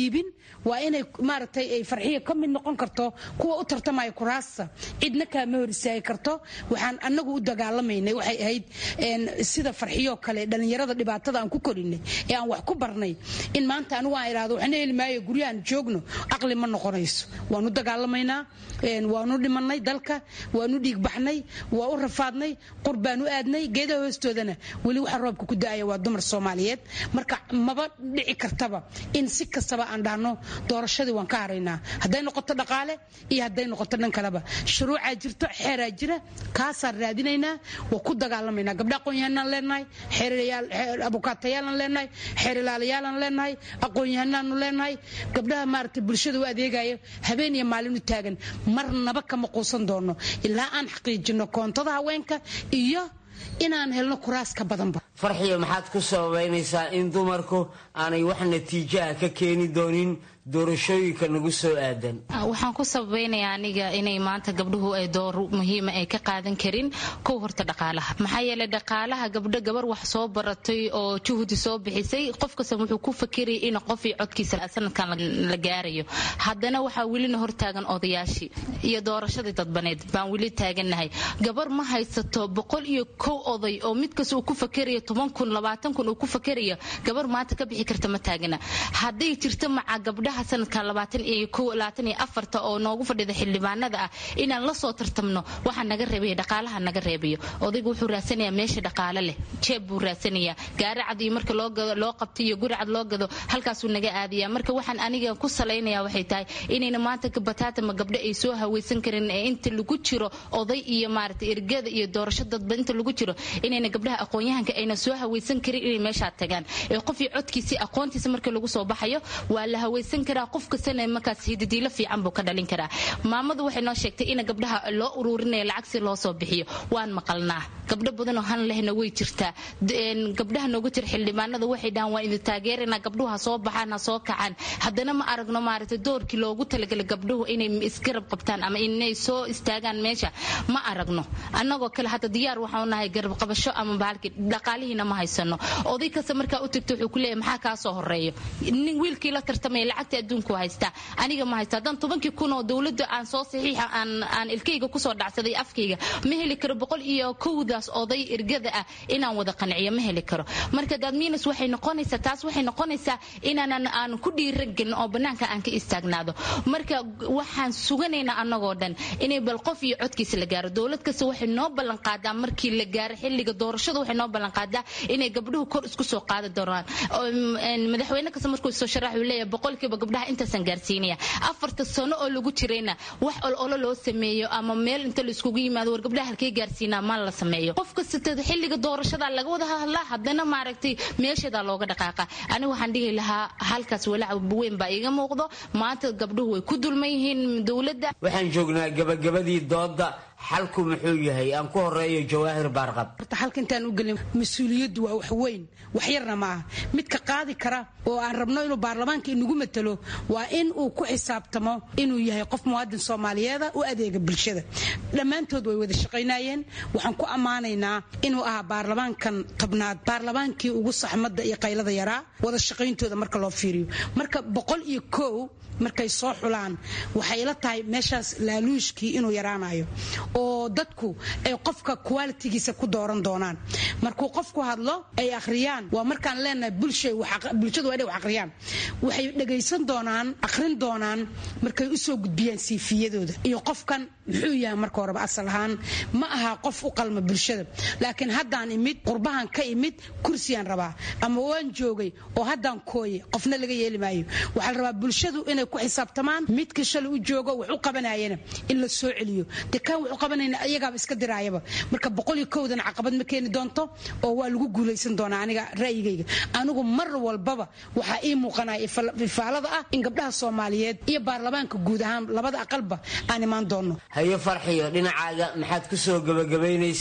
waa inay maaragtay ay farxiya ka mid noqon karto kuwa u tartamaya kuraasta cidna kaama hor istaagi karto waxaan anagu u dagaalamaynay waxay ahayd sida farxiyoo kale dhallinyarada dhibaatada aan ku korinay ee aan wax ku barnay in maanta anigu aan idhahdo waxna heli maayo guryahan joogno aqli ma noqonayso waanu dagaalamaynaa waanu dhimanay dalka waanu dhiigbaxnay waa u rafaadnay qur baanu aadnay geedaha hoostoodana weli waxa roobka ku da-aya waa dumar soomaaliyeed marka maba dhici kartaba in si kastaba aan dhahno doorashadii waan ka haraynaa hadday noqoto dhaqaale iyo hadday noqoto dhan kaleba shuruucaa jirto xeeraa jira kaasaan raadinaynaa waa ku dagaalamaynaa gabdha aqoon-yahanaan leenahay abukaatayaalan leenahay xeerilaalayaalan leenahay aqoon-yahanaanu leenahay gabdhaha maaragtay bulshada u adeegayo habeen iyo maalin u taagan marnaba kama quusan doono ilaa aan xaqiijino koontada haweenka iyo inaan helno kuraas ka badanba farxiyo maxaad ku sababaynaysaa in dumarku aanay wax natiijaha ka keeni doonin doorashooyinka nagu soo aadan waxaan ku sabaynayaa aniga inay maanta gabdhuhu ay door muhiima ay ka qaadan karin kow horta dhaqaalaha maxaa yeelay dhaqaalaha gabdho gabar wax soo baratay oo juhdi soo bixisay qof kasta wuxuu ku fakirayay in qofii codkiisa sanadkan la gaarayo haddana waxaa welina hortaagan odayaashii iyo doorashadii dadbaneed baan weli taagannahay gabar ma haysato boqol iyo kow oday oo mid kasta uu ku fakerayo toban kun labaatan kun uu ku fakerayo gabar maanta ka bixi karta ma taagana hadday jirto maca gabdha sanadkan labaatan iyo kow labaatan iyo afarta oo noogu fadhida xildhibaanada ah inaan la soo tartamno waxaa naga reebaya dhaqaalaha naga reebayo odaygu wuxuu raadsanayaa meesha dhaqaale leh jeeb buu raadsanayaa gaari cad iyo marka loo gado loo qabto iyo guri cad loo gado halkaasuu naga aadaya marka waxaan aniga ku salaynaya waxay tahay inayna maanta bataatama gabdho ay soo hawaysan karin ee inta lagu jiro oday iyo maaragtay ergada iyo doorasho dadba inta lagu jiro inayna gabdhaha aqoon-yahanka ayna soo hawaysan karin inay meeshaa tagaan ee qofii codkiisii aqoontiisa marka lagu soo baxayo waa la hawaysan karaa qof kastana markaas hidadiilo fiican buu ka dhalin karaa maamadu waxay noo sheegtay in gabdhaha loo ururinaya lacag si loo soo bixiyo waan maqalnaa gabdho badanoo han lehna way jirtaa gabdhaha noogu jira xildhibaanada waxay dhahaan waa idin taageerana gabdhuhu ha soo baxaan ha soo kacaan haddana ma aragno maaragtay doorkii loogu talagalay gabdhuhu inay isgarab qabtaan ama inay soo istaagaan meesha ma aragno annagoo kale hadda diyaar waxaanu nahay garab qabasho ama bahalkii dhaqaalihiina ma haysano oday kasta markaa u tagto wuxuu ku leeyahay maxaa kaa soo horeeyo nin wiilkii la tartamaya lacagta adduunku haystaa aniga ma haysta haddaan tobankii kun oo dowladda aan soo saxiixa aan aan ilkayga kusoo dhacsaday afkayga ma heli karo boqol iyo kowdaas oday ergada ah inaan wada qanciyo ma heli karo marka dadmiinus waxay noqonaysaa taas waxay noqonaysaa inaanan aan ku dhiiragelin oo bannaanka aan ka istaagnaado marka waxaan suganaynaa annagoo dhan inay bal qof iyo codkiisa la gaaro dowlad kasta waxay noo ballan qaadaa markii la gaaro xilliga doorashada waxay noo ballan qaadaa inay gabdhuhu kor isku soo qaadi doonaan madaxweyne kasta markuu soo sharax uu leeyahay boqolkiiba gabdhaha intaasan gaarsiinaya afarta sano oo lagu jirayna wax ololo loo sameeyo ama meel inta la iskugu yimaado war gabdhaha halkay gaarsiinaa ma la sameeyo qof kasta xilliga doorashada laga wada hadlaa haddana maaragtay meesheedaa looga dhaqaaqa aniga waxaan dhihi lahaa halkaas walaac weyn baa iiga muuqdo maanta gabdhuhu way ku dulman yihiin dowladda waxaan joognaa gabagabadii dooda xalku muxuu yahay aan ku horeeyo jawaahir baarqab horta xalka intaan u gelin mas-uuliyaddu waa wax weyn wax yarna ma aha midka qaadi kara oo aan rabno inuu baarlamaanka inagu matalo waa in uu ku xisaabtamo inuu yahay qof muwaadin soomaaliyeeda u adeega bulshada dhammaantood way wada shaqaynayeen waxaan ku ammaanaynaa inuu ahaa baarlamaankan tobnaad baarlamaankii ugu saxmadda iyo qaylada yaraa wada shaqayntooda marka loo fiiriyo marka boqol iyo kow markay soo xulaan waxay ila tahay meeshaas laaluushkii inuu yaraanayo oo dadku ay qofka qualitigiisa ku dooran doonaan markuu qofku hadlo ay akhriyaan waa markaan leenahay bulshadu waa inay wax akhriyaan waxay dhagaysan doonaan akhrin doonaan markay u soo gudbiyaan siifiyadooda iyo qofkan muxuu yahay marka horeba asal ahaan ma aha qof u qalma bulshada laakiin haddaan imid qurbahan ka imid kursiyaan rabaa ama waan joogay oo haddaan kooye qofna laga yeeli maayo waxaa la rabaa bulshadu inay ku xisaabtamaan midka shalay u joogo wax u qabanayana in la soo celiyo de kaan wax u qabanayna iyagaaba iska diraayaba marka boqol iyo kowdan caqabad ma keeni doonto oo waa lagu guulaysan doonaa aniga ra'yigayga anigu mar walbaba waxaa ii muuqanaya ifaalada ah in gabdhaha soomaaliyeed iyo baarlamaanka guud ahaan labada aqalba aan imaan doonno haye farxiyo dhinacaaga maxaad ku soo gebagabaynaysaa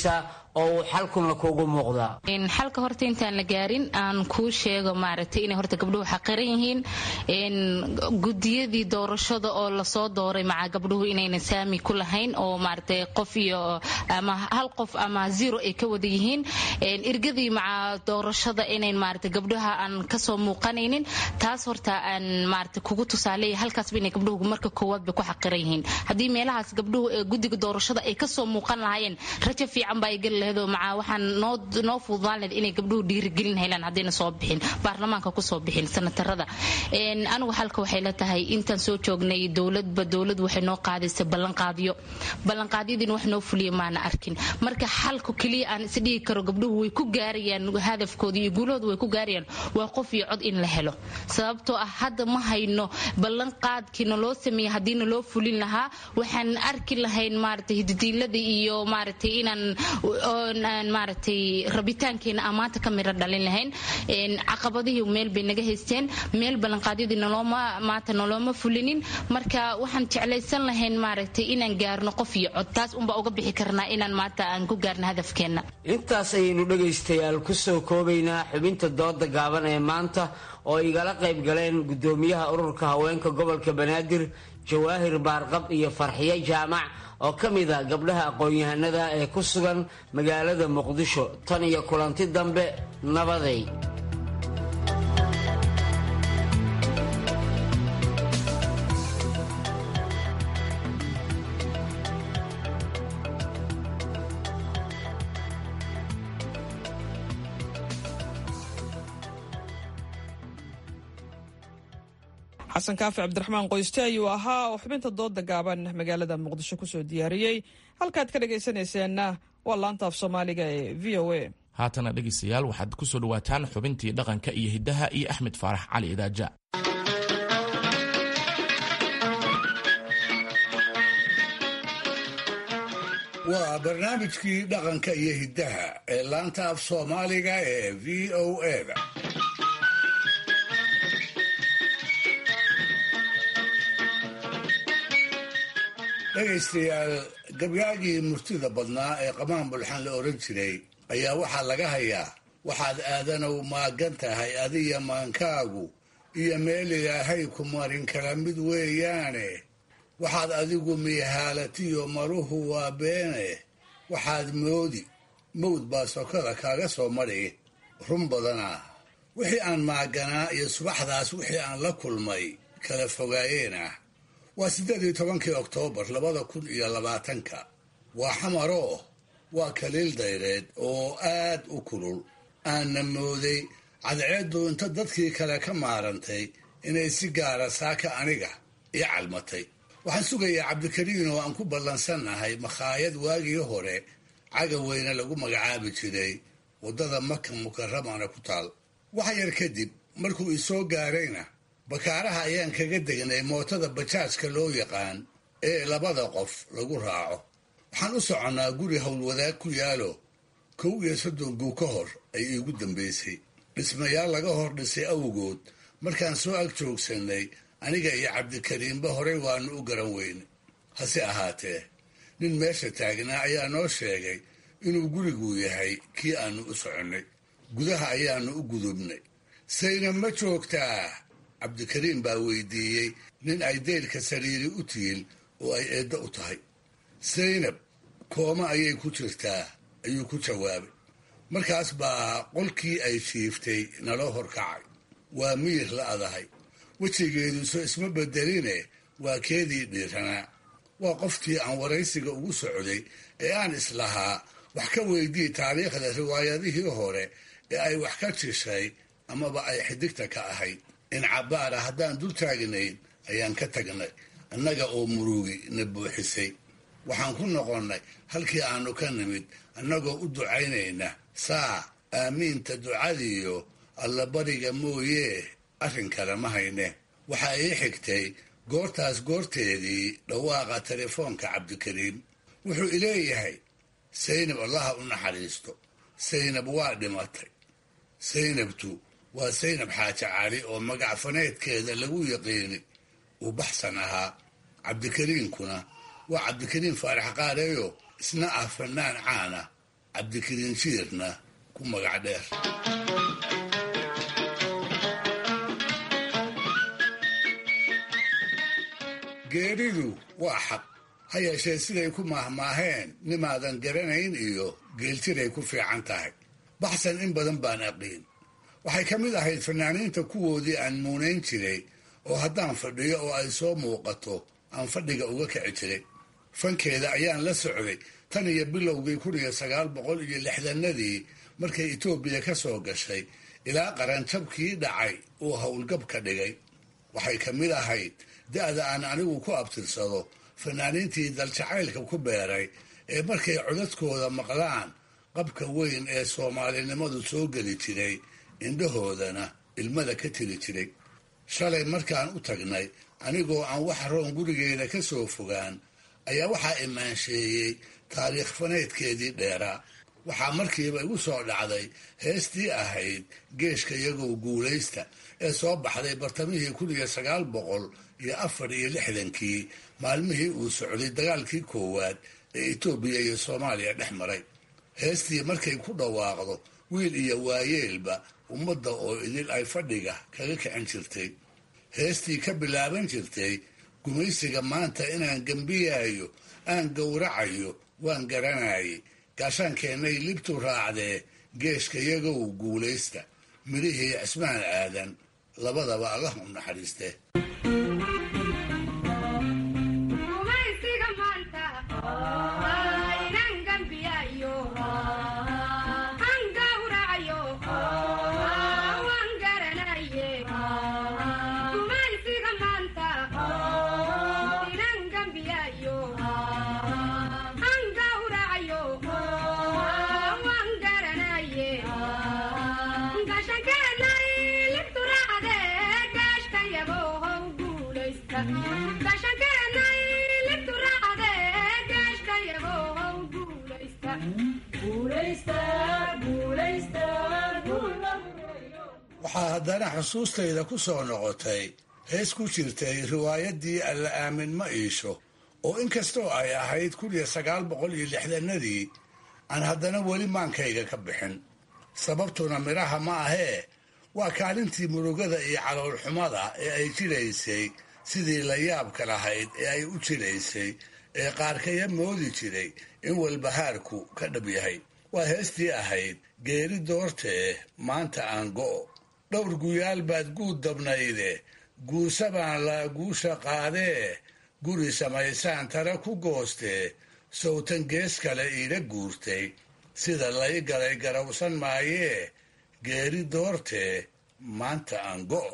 oo uu xalkuna kuugu muuqdaa xalka horta intaan la gaarin aan kuu sheego maaragtay inay horta gabdhuhu xaqiran yihiin gudiyadii doorashada oo lasoo dooray maca gabdhuhu inaynan saami ku lahayn oo maaragtay qof iyo ama hal qof ama zero ay ka wada yihiin irgadii maca doorashada inayn maaragtay gabdhaha aan kasoo muuqanaynin taas horta aan maaragtay kugu tusaaleeya halkaasba inay gabdhuhu marka koowaad bay ku xaqiran yihiin haddii meelahaas gabdhuhu ee guddiga doorashada ay kasoo muuqan lahaayeen rajo fiican baa ay geli lahayd oo maca waxaan noo noo fududaan lahayd inay gabdhuhu dhiirigelin helaan haddayna soo bixin baarlamaanka kusoo bixin sanatarada anigu halka waxay la tahay intaan soo joognay dowladba dowlad waxay noo qaadaysay ballanqaadyo ballanqaadyadiina wax noo fuliya maana arkin marka xalku keliya aan isdhigi karo gabdhuhu way ku gaarayaan hadafkooda iyo guulahooda way ku gaarayaan waa qof iyo cod in la helo sababtoo ah hadda ma hayno ballanqaadkiina loo sameeyey haddiina loo fulin lahaa waxaan arki lahayn maaragtay hididiilada iyo maaragtay inaan maaragtay rabitaankeena amaanta ka miro dhalin lahayn caqabadihii meel bay naga haysteen meel ballanqaadyadii nolooma maanta nolooma fulinin marka waxaan jeclaysan lahayn maaragtay inaan gaarno qof iyo cod taas unbaa uga bixi karnaa inaan maanta aan ku gaarno hadafkeenna intaas ayaynu dhegaystayaal ku soo koobaynaa xubinta dooda gaaban ee maanta oo igala qayb galeen guddoomiyaha ururka haweenka gobolka banaadir jawaahir baarqab iyo farxiyo jaamac oo ka mid a gabdhaha aqoon-yahanada ee ku sugan magaalada muqdisho tan iyo kulanti dambe nabaday xasan kaafi cabdiraxmaan qoyste ayuu ahaa oo xubinta dooda gaaban magaalada muqdisho kusoo diyaariyey halkaad ka dhagaysanayseena waa laanta af soomaaliga ee v o a haatana dhegaystayaal waxaad ku soo dhowaataan xubintii dhaqanka iyo hiddaha iyo axmed faarax cali idaaja waa barnaamijkii dhaqanka iyo hiddaha ee laanta af soomaaliga ee v o a-da dhegaystayaal gabyaagii murtida badnaa ee qamaan bulxan la odhan jiray ayaa waxaa laga hayaa waxaad aadanow maagan tahay adiya maankaagu iyo meel ilaahay ku marin kala mid weeyaane waxaad adigu miihaalatiyo maruhu waa beene waxaad moodi mawd baa sokada kaaga soo madhi run badanaa wixii aan maaganaa iyo subaxdaas wixii aan la kulmay kala fogaayeen ah waa siddeed iyo tobankii oktoobar labada kun iyo labaatanka waa xamaroo waa kaliil dayreed oo aad u kulul aanna mooday cadceeddu inta dadkii kale ka maarantay inay si gaara saaka aniga ii calmatay waxaan sugayaa cabdikariin oo aan ku ballansannahay makhaayad waagii hore cagaweyne lagu magacaabi jiray waddada maka mukaramana ku taal wax yar kadib markuu isoo gaarayna bakaaraha ayaan kaga degnay mootada bajaajka loo yaqaan ee labada qof lagu raaco waxaan u soconnaa guri howlwadaag ku yaalo kow iyo soddon guu ka hor ay iigu dambaysay dhismayaal laga hor dhisay awgood markaan soo ag joogsannay aniga iyo cabdikariimba horey waanu u garan weyne hase ahaatee nin meesha taagnaa ayaa noo sheegay inuu gurigu yahay kii aanu u soconnay gudaha ayaanu u gudubnay sayna ma joogtaa cabdikariim baa weydiiyey nin ay deylka sariiri u tiil oo ay eeddo u tahay saynab kooma ayay ku jirtaa ayuu ku jawaabay markaas baa qolkii ay jiiftay naloo horkacay waa miyir la adahay wejigeeduso isma bedeline waa keedii dhiiranaa waa qoftii aan waraysiga ugu socday ee aan islahaa wax ka weydii taariikhda riwaayadihii hore ee ay wax ka jishay amaba ay xidigta ka ahayd in cabbaara haddaan dul taagnayn ayaan ka tagnay annaga oo murugi na buuxisay waxaan ku noqonnay halkii aanu ka nimid annagoo u ducaynayna saa aamiinta ducadiiyo allabariga mooyee arrin kale ma hayne waxaa ii xigtay goortaas goorteedii dhawaaqa telefoonka cabdikariim wuxuu ileeyahay saynab allaha u naxariisto saynab waa dhimatay saynabtu waa saynab xaaji cali oo magac faneedkeeda lagu yaqiini uu baxsan ahaa cabdikariinkuna waa cabdikariim faarax qaareeyo isna ah fanaan caana cabdikariin jiirna ku magac dheer geeridu waa xaq ha yeeshee siday ku maahmaaheen nimaadan garanayn iyo geeltiray ku fiican tahay baxsan in badan baan aqiin waxay ka mid ahayd fanaaniinta kuwoodii aan muunayn jiray oo haddaan fadhiyo oo ay soo muuqato aan fadhiga uga kici jiray fankeeda ayaan la socday tan iyo bilowgii kun iyo sagaal boqol iyo lixdanadii markay etoobiya ka soo gashay ilaa qaranjabkii dhacay uu howlgab ka dhigay waxay ka mid ahayd da-da aan anigu ku abtirsado fanaaniintii daljacaylka ku beeray ee markay codadkooda maqlaan qabka weyn ee soomaalinimadu soo geli jiray indhahoodana ilmada ka tiri jiray shalay markaan u tagnay anigoo aan wax roon gurigeeda ka soo fogaan ayaa waxaa imaansheeyey taariikh faneedkeedii dheeraa waxaa markiiba igu soo dhacday heestii ahayd geeshka iyagow guulaysta ee soo baxday bartamihii kun iyo sagaal boqol iyo afar iyo lixdankii maalmihii uu socday dagaalkii koowaad ee etoobiya iyo soomaaliya dhex maray heestii markay ku dhawaaqdo wiil iyo waayeelba ummadda oo idil ay fadhiga kaga kicin jirtay heestii ka bilaaban jirtay gumaysiga maanta inaan gembiyaayo aan gowracayo waan garanayay gaashaankeenay libtu raacdee geeshka iyagow guulaysta midhihii cismaan aadan labadaba allah u naxariiste waxaa haddana xusuustayda ku soo noqotay hees ku jirtay riwaayadii alla aamin ma iisho oo inkastoo ay ahayd kun iyo sagaal boqol iyo lixdanadii aan haddana weli maankayga ka bixin sababtuna midhaha ma ahee waa kaalintii murugada iyo caloolxumada ee ay jiraysay sidii la yaabka lahayd ee ay u jiraysay ee qaarkaya moodi jiray in walbahaarku ka dhab yahay waa heestii ahayd geeri doortee maanta aan go'o dhowr guyaal baad guud dabnayde guusa baan la guusha qaadee guri samaysaan tara ku goostee sawtan gees kale iila guurtay sida lay galay garawsan maayee geeri doortee maanta aan go'o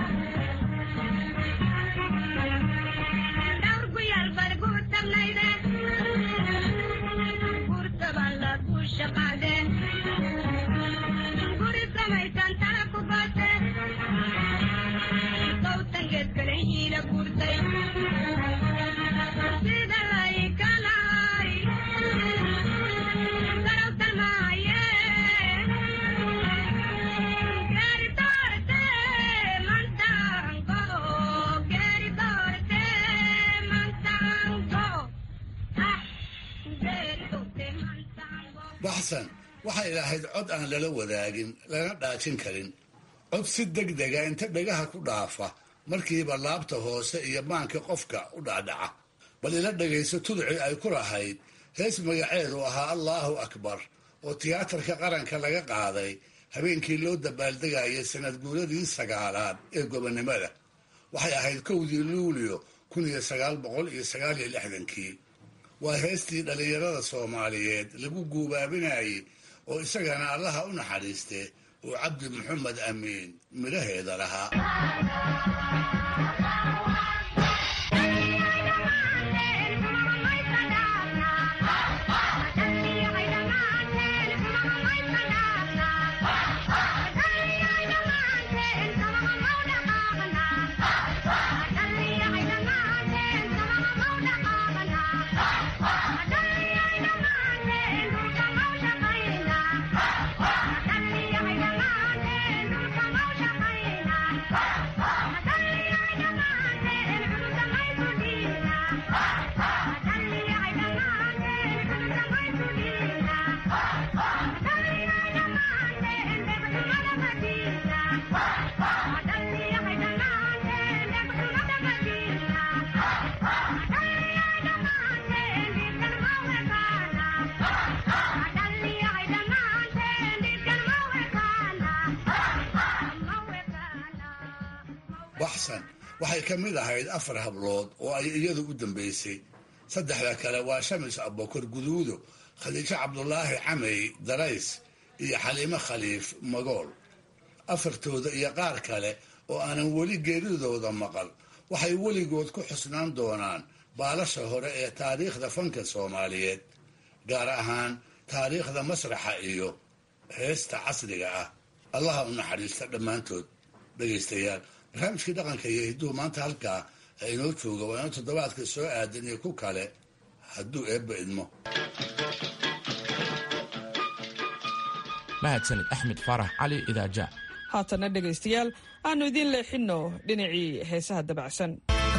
baxsan waxay lahayd cod aan lala wadaagin lana dhaajin karin cod si deg dega inta dhagaha ku dhaafa markiiba laabta hoose iyo maanka qofka u dhacdhaca bal ila dhagayso tuducii ay ku lahayd hees magaceedu ahaa allaahu akbar oo tiyaatarka qaranka laga qaaday habeenkii loo dabaaldegayay sanad guuradii sagaalaad ee gobonnimada waxay ahayd kowdii luulio kun iyo sagaal boqol iyo sagaal iyo lixdankii waa heestii dhallinyarada soomaaliyeed lagu guubaabinayay oo isagana allaha u naxariiste uu cabdi maxamed amiin midhaheeda lahaa baxsan waxay ka mid ahayd afar hablood oo ay iyadu u dambaysay saddexda kale waa shamis abokor guduudo khadiijo cabdulaahi camey darays iyo xaliimo khaliif magool afartooda iyo qaar kale oo aanan weli geeridooda maqal waxay weligood ku xusnaan doonaan baalasha hore ee taariikhda fanka soomaaliyeed gaar ahaan taariikhda masraxa iyo heesta casriga ah allaha u naxariista dhammaantood dhegaystayaal barnaamijkii dhaqanka iyo hidduu maanta halkaa inoo jooga waa inuu toddobaadka soo aadan iyo ku kale hadduu eebba idmo mahadsanid axmed faarax cali idaaja haatanna dhegaystayaal aanu idiin leexinno dhinacii heesaha dabacsan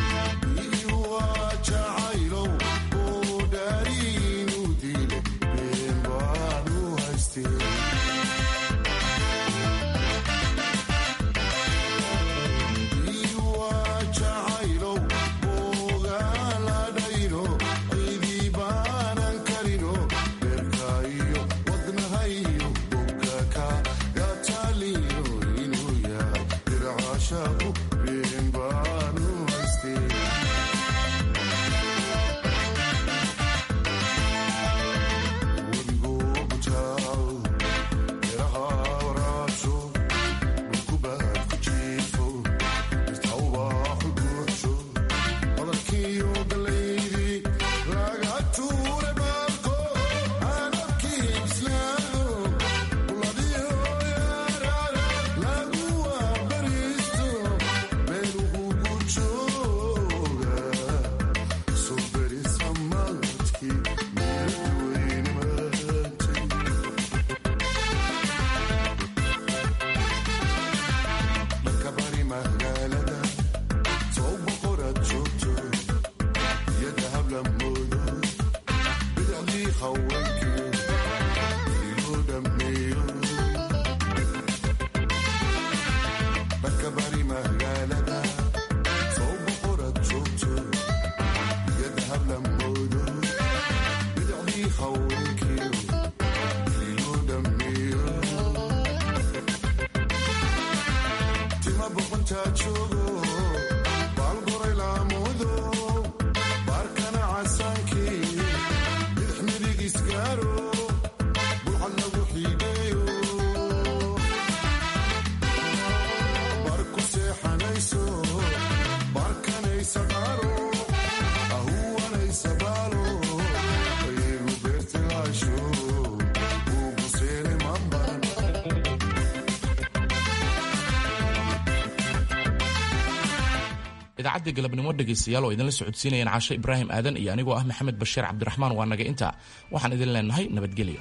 idaacadda galabnimo dhegaystayaal oo idinla socodsiinayaan caashe ibraahim aadan iyo anigoo ah maxamed bashiir cabdiraxmaan waa naga intaa waxaan idin leenahay nabadgelyo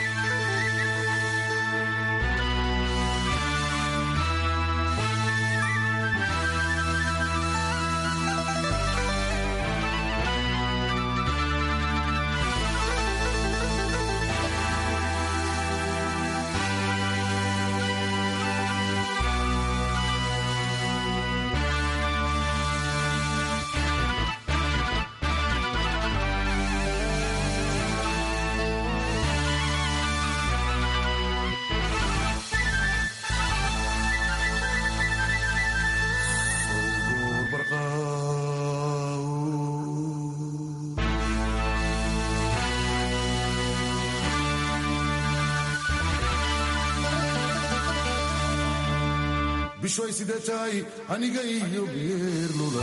bishoy sidee tahay aniga iyo geerlula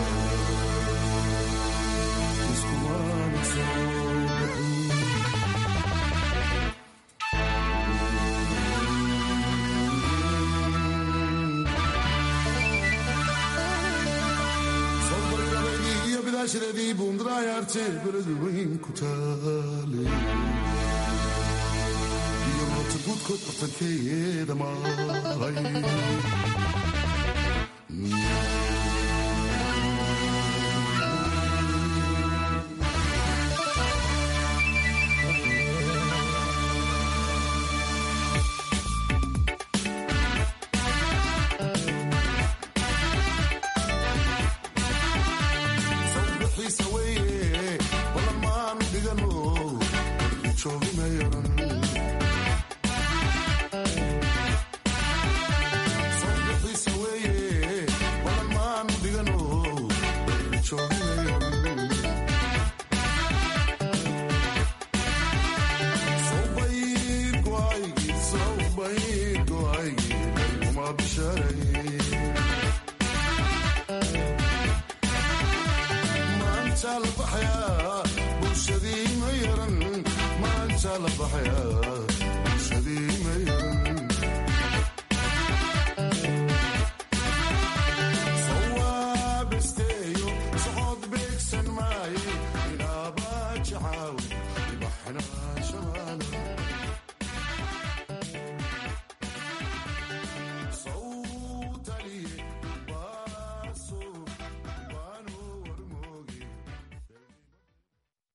iskumaana soo bixin soobargabaydii iyo bidaashadeedii buundaraayaarte beled weyn ku taale iyo moota guudkood bartankeeda maray la baxaya bulshadii mayan sawaabisteeyo socod beegsan maaye inaaba jacaawi ibaxnaa